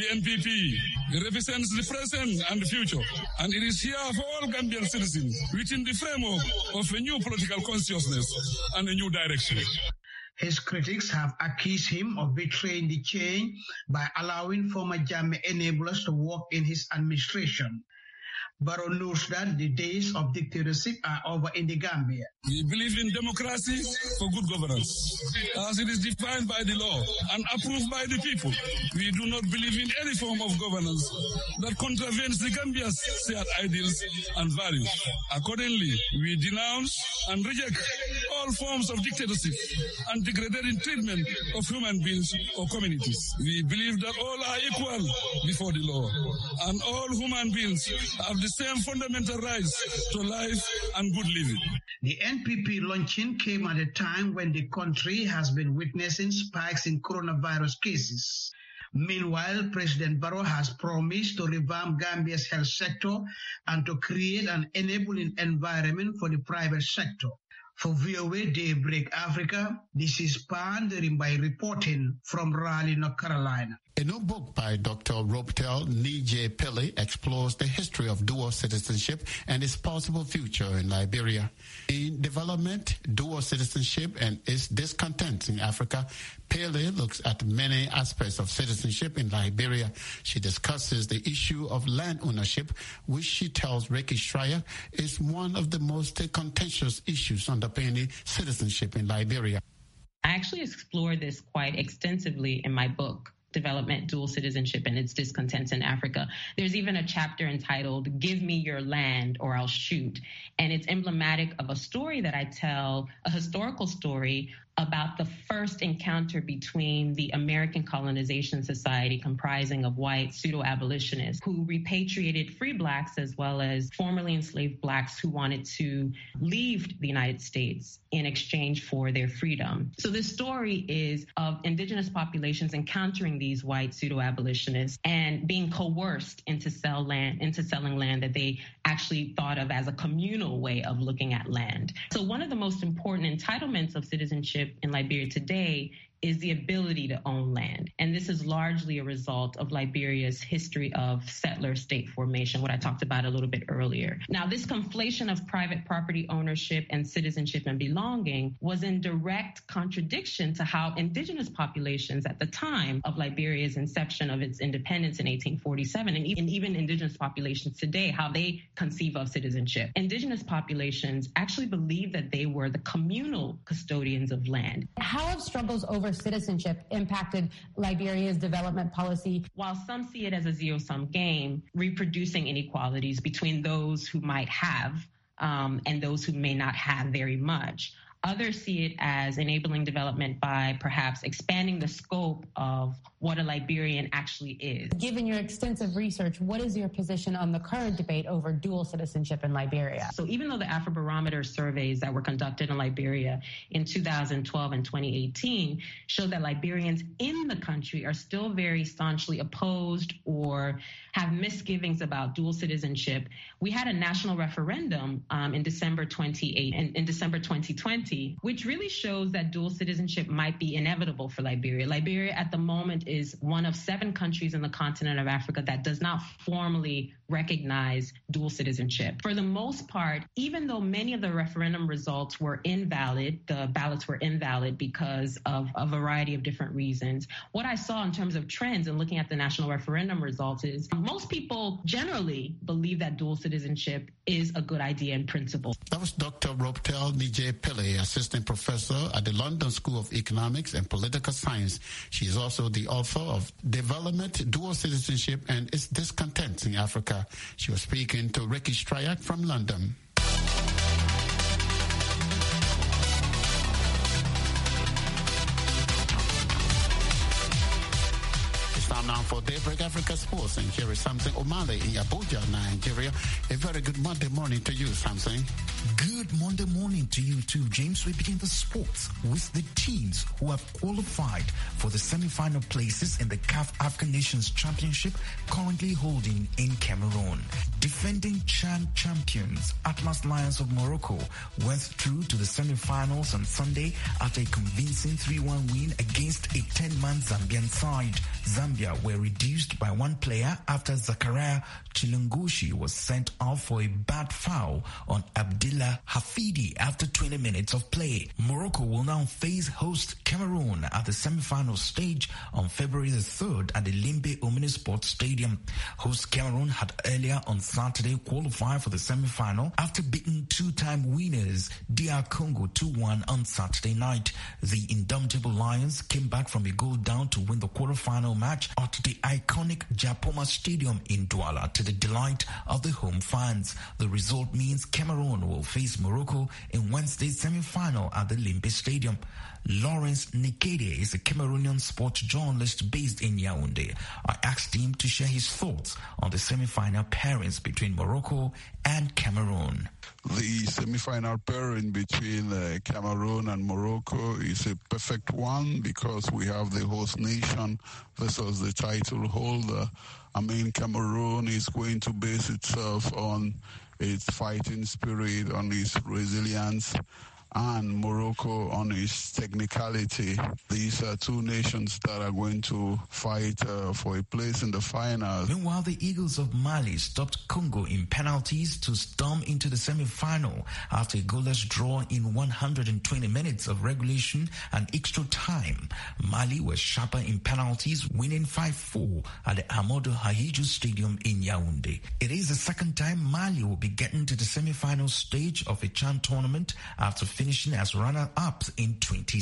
NPP, represents the present and the future, and it is here for all Gambian citizens within the framework of a new political consciousness and a new direction. His critics have accused him of betraying the change by allowing former Jammeh enablers to work in his administration. Barrow knows that the days of dictatorship are over in the Gambia. We believe in democracy for good governance, as it is defined by the law and approved by the people. We do not believe in any form of governance that contravenes the Gambia's shared ideals and values. Accordingly, we denounce and reject all forms of dictatorship and degrading treatment of human beings or communities. We believe that all are equal before the law, and all human beings have the same fundamental rights to life and good living. The NPP launching came at a time when the country has been witnessing spikes in coronavirus cases. Meanwhile, President Barrow has promised to revamp Gambia's health sector and to create an enabling environment for the private sector. For VOA Daybreak Africa, this is Pandering reporting from Raleigh, North Carolina. A new book by Dr. Roptel Nije Pele explores the history of dual citizenship and its possible future in Liberia. In development, dual citizenship and its discontent in Africa, Pele looks at many aspects of citizenship in Liberia. She discusses the issue of land ownership, which she tells Ricky Schreier is one of the most contentious issues underpinning citizenship in Liberia. I actually explore this quite extensively in my book development, dual citizenship, and its discontents in Africa. There's even a chapter entitled Give Me Your Land or I'll Shoot. And it's emblematic of a story that I tell, a historical story about the first encounter between the American Colonization Society, comprising of white pseudo abolitionists who repatriated free blacks as well as formerly enslaved blacks who wanted to leave the United States in exchange for their freedom. So this story is of indigenous populations encountering these white pseudo abolitionists and being coerced into sell land, into selling land that they actually thought of as a communal way of looking at land. So one of the most important entitlements of citizenship in Liberia today is the ability to own land. And this is largely a result of Liberia's history of settler state formation, what I talked about a little bit earlier. Now, this conflation of private property ownership and citizenship and belonging was in direct contradiction to how indigenous populations at the time of Liberia's inception of its independence in 1847 and even, even indigenous populations today, how they conceive of citizenship. Indigenous populations actually believe that they were the communal custodians of land. How have struggles over citizenship impacted Liberia's development policy? While some see it as a zero sum game, reproducing inequalities between those who might have um, and those who may not have very much. Others see it as enabling development by perhaps expanding the scope of what a Liberian actually is. Given your extensive research, what is your position on the current debate over dual citizenship in Liberia? So even though the Afrobarometer surveys that were conducted in Liberia in 2012 and 2018 show that Liberians in the country are still very staunchly opposed or have misgivings about dual citizenship, we had a national referendum um, in December 28 in, in December 2020, which really shows that dual citizenship might be inevitable for Liberia. Liberia at the moment is one of seven countries in the continent of Africa that does not formally recognize dual citizenship. For the most part, even though many of the referendum results were invalid, the ballots were invalid because of a variety of different reasons. What I saw in terms of trends and looking at the national referendum results is most people generally believe that dual citizenship is a good idea in principle. That was Dr. Roptel Nije Pillay, assistant professor at the London School of Economics and Political Science. She is also the author of Development, Dual Citizenship, and Its Discontent in Africa. She was speaking to Ricky Stryak from London. It's time now for Daybreak Africa Sports, and here is Samson Omale in Abuja, Nigeria. A very good Monday morning to you, Samson. Good Monday morning to you too, James. We begin the sports with the teams who have qualified for the semi-final places in the CAF African Nations Championship currently holding in Cameroon. Defending Chan champions Atlas Lions of Morocco went through to the semi-finals on Sunday after a convincing 3-1 win against a 10-man Zambian side. Zambia were reduced by one player after Zakaria Chilungushi was sent off for a bad foul on Abdillah Hafidi after 20 minutes of play. Morocco will now face host Cameroon at the semi-final stage on February the 3rd at the Limbe Omnisport Stadium. Host Cameroon had earlier on Saturday qualified for the semi-final after beating two-time winners DR Congo 2-1 on Saturday night. The indomitable Lions came back from a goal down to win the quarterfinal match at the iconic Japoma Stadium in Douala to the delight of the home fans. The result means Cameroon will face Morocco in Wednesday's semi-final at the Limbe Stadium. Lawrence Nikede is a Cameroonian sports journalist based in Yaoundé. I asked him to share his thoughts on the semi-final pairings between Morocco and Cameroon. The semi-final pairing between uh, Cameroon and Morocco is a perfect one because we have the host nation versus the title holder. I mean, Cameroon is going to base itself on its fighting spirit, on its resilience, and Morocco on its technicality. These are two nations that are going to fight uh, for a place in the final. Meanwhile, the Eagles of Mali stopped Congo in penalties to storm into the semi-final after a goalless draw in 120 minutes of regulation and extra time. Mali was sharper in penalties, winning 5-4 at the Amadou Hahiju Stadium in Yaoundé. It is the second time Mali will be getting to the semi-final stage of a Chan tournament after finishing as runner-ups in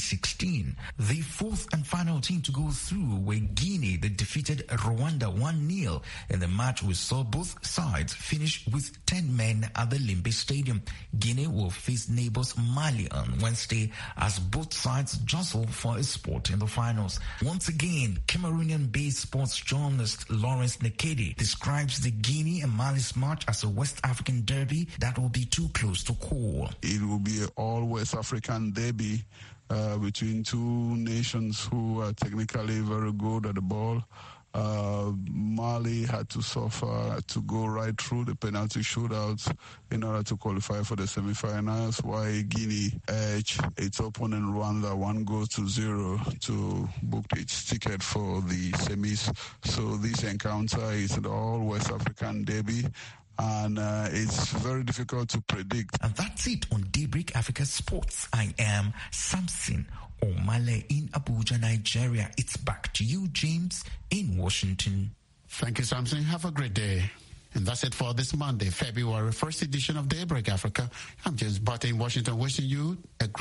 2016. The fourth and final team to go through were Guinea that defeated Rwanda 1-0 in the match we saw both sides finish with 10 men at the Limbe Stadium. Guinea will face neighbors Mali on Wednesday as both sides jostle for a spot in the finals. Once again, Cameroonian-based sports journalist Lawrence Nekedi describes the Guinea and Mali's match as a West African derby that will be too close to call. It will be an all West African derby uh, between two nations who are technically very good at the ball. Uh, Mali had to suffer to go right through the penalty shootouts in order to qualify for the semi-finals, while Guinea edged its opponent Rwanda one goal to zero to book its ticket for the semis. So this encounter is an all West African derby and uh, it's very difficult to predict. And that's it on Daybreak Africa Sports. I am Samson Omale in Abuja, Nigeria. It's back to you, James, in Washington. Thank you, Samson. Have a great day. And that's it for this Monday, February 1st edition of Daybreak Africa. I'm James Butter in Washington, wishing you a great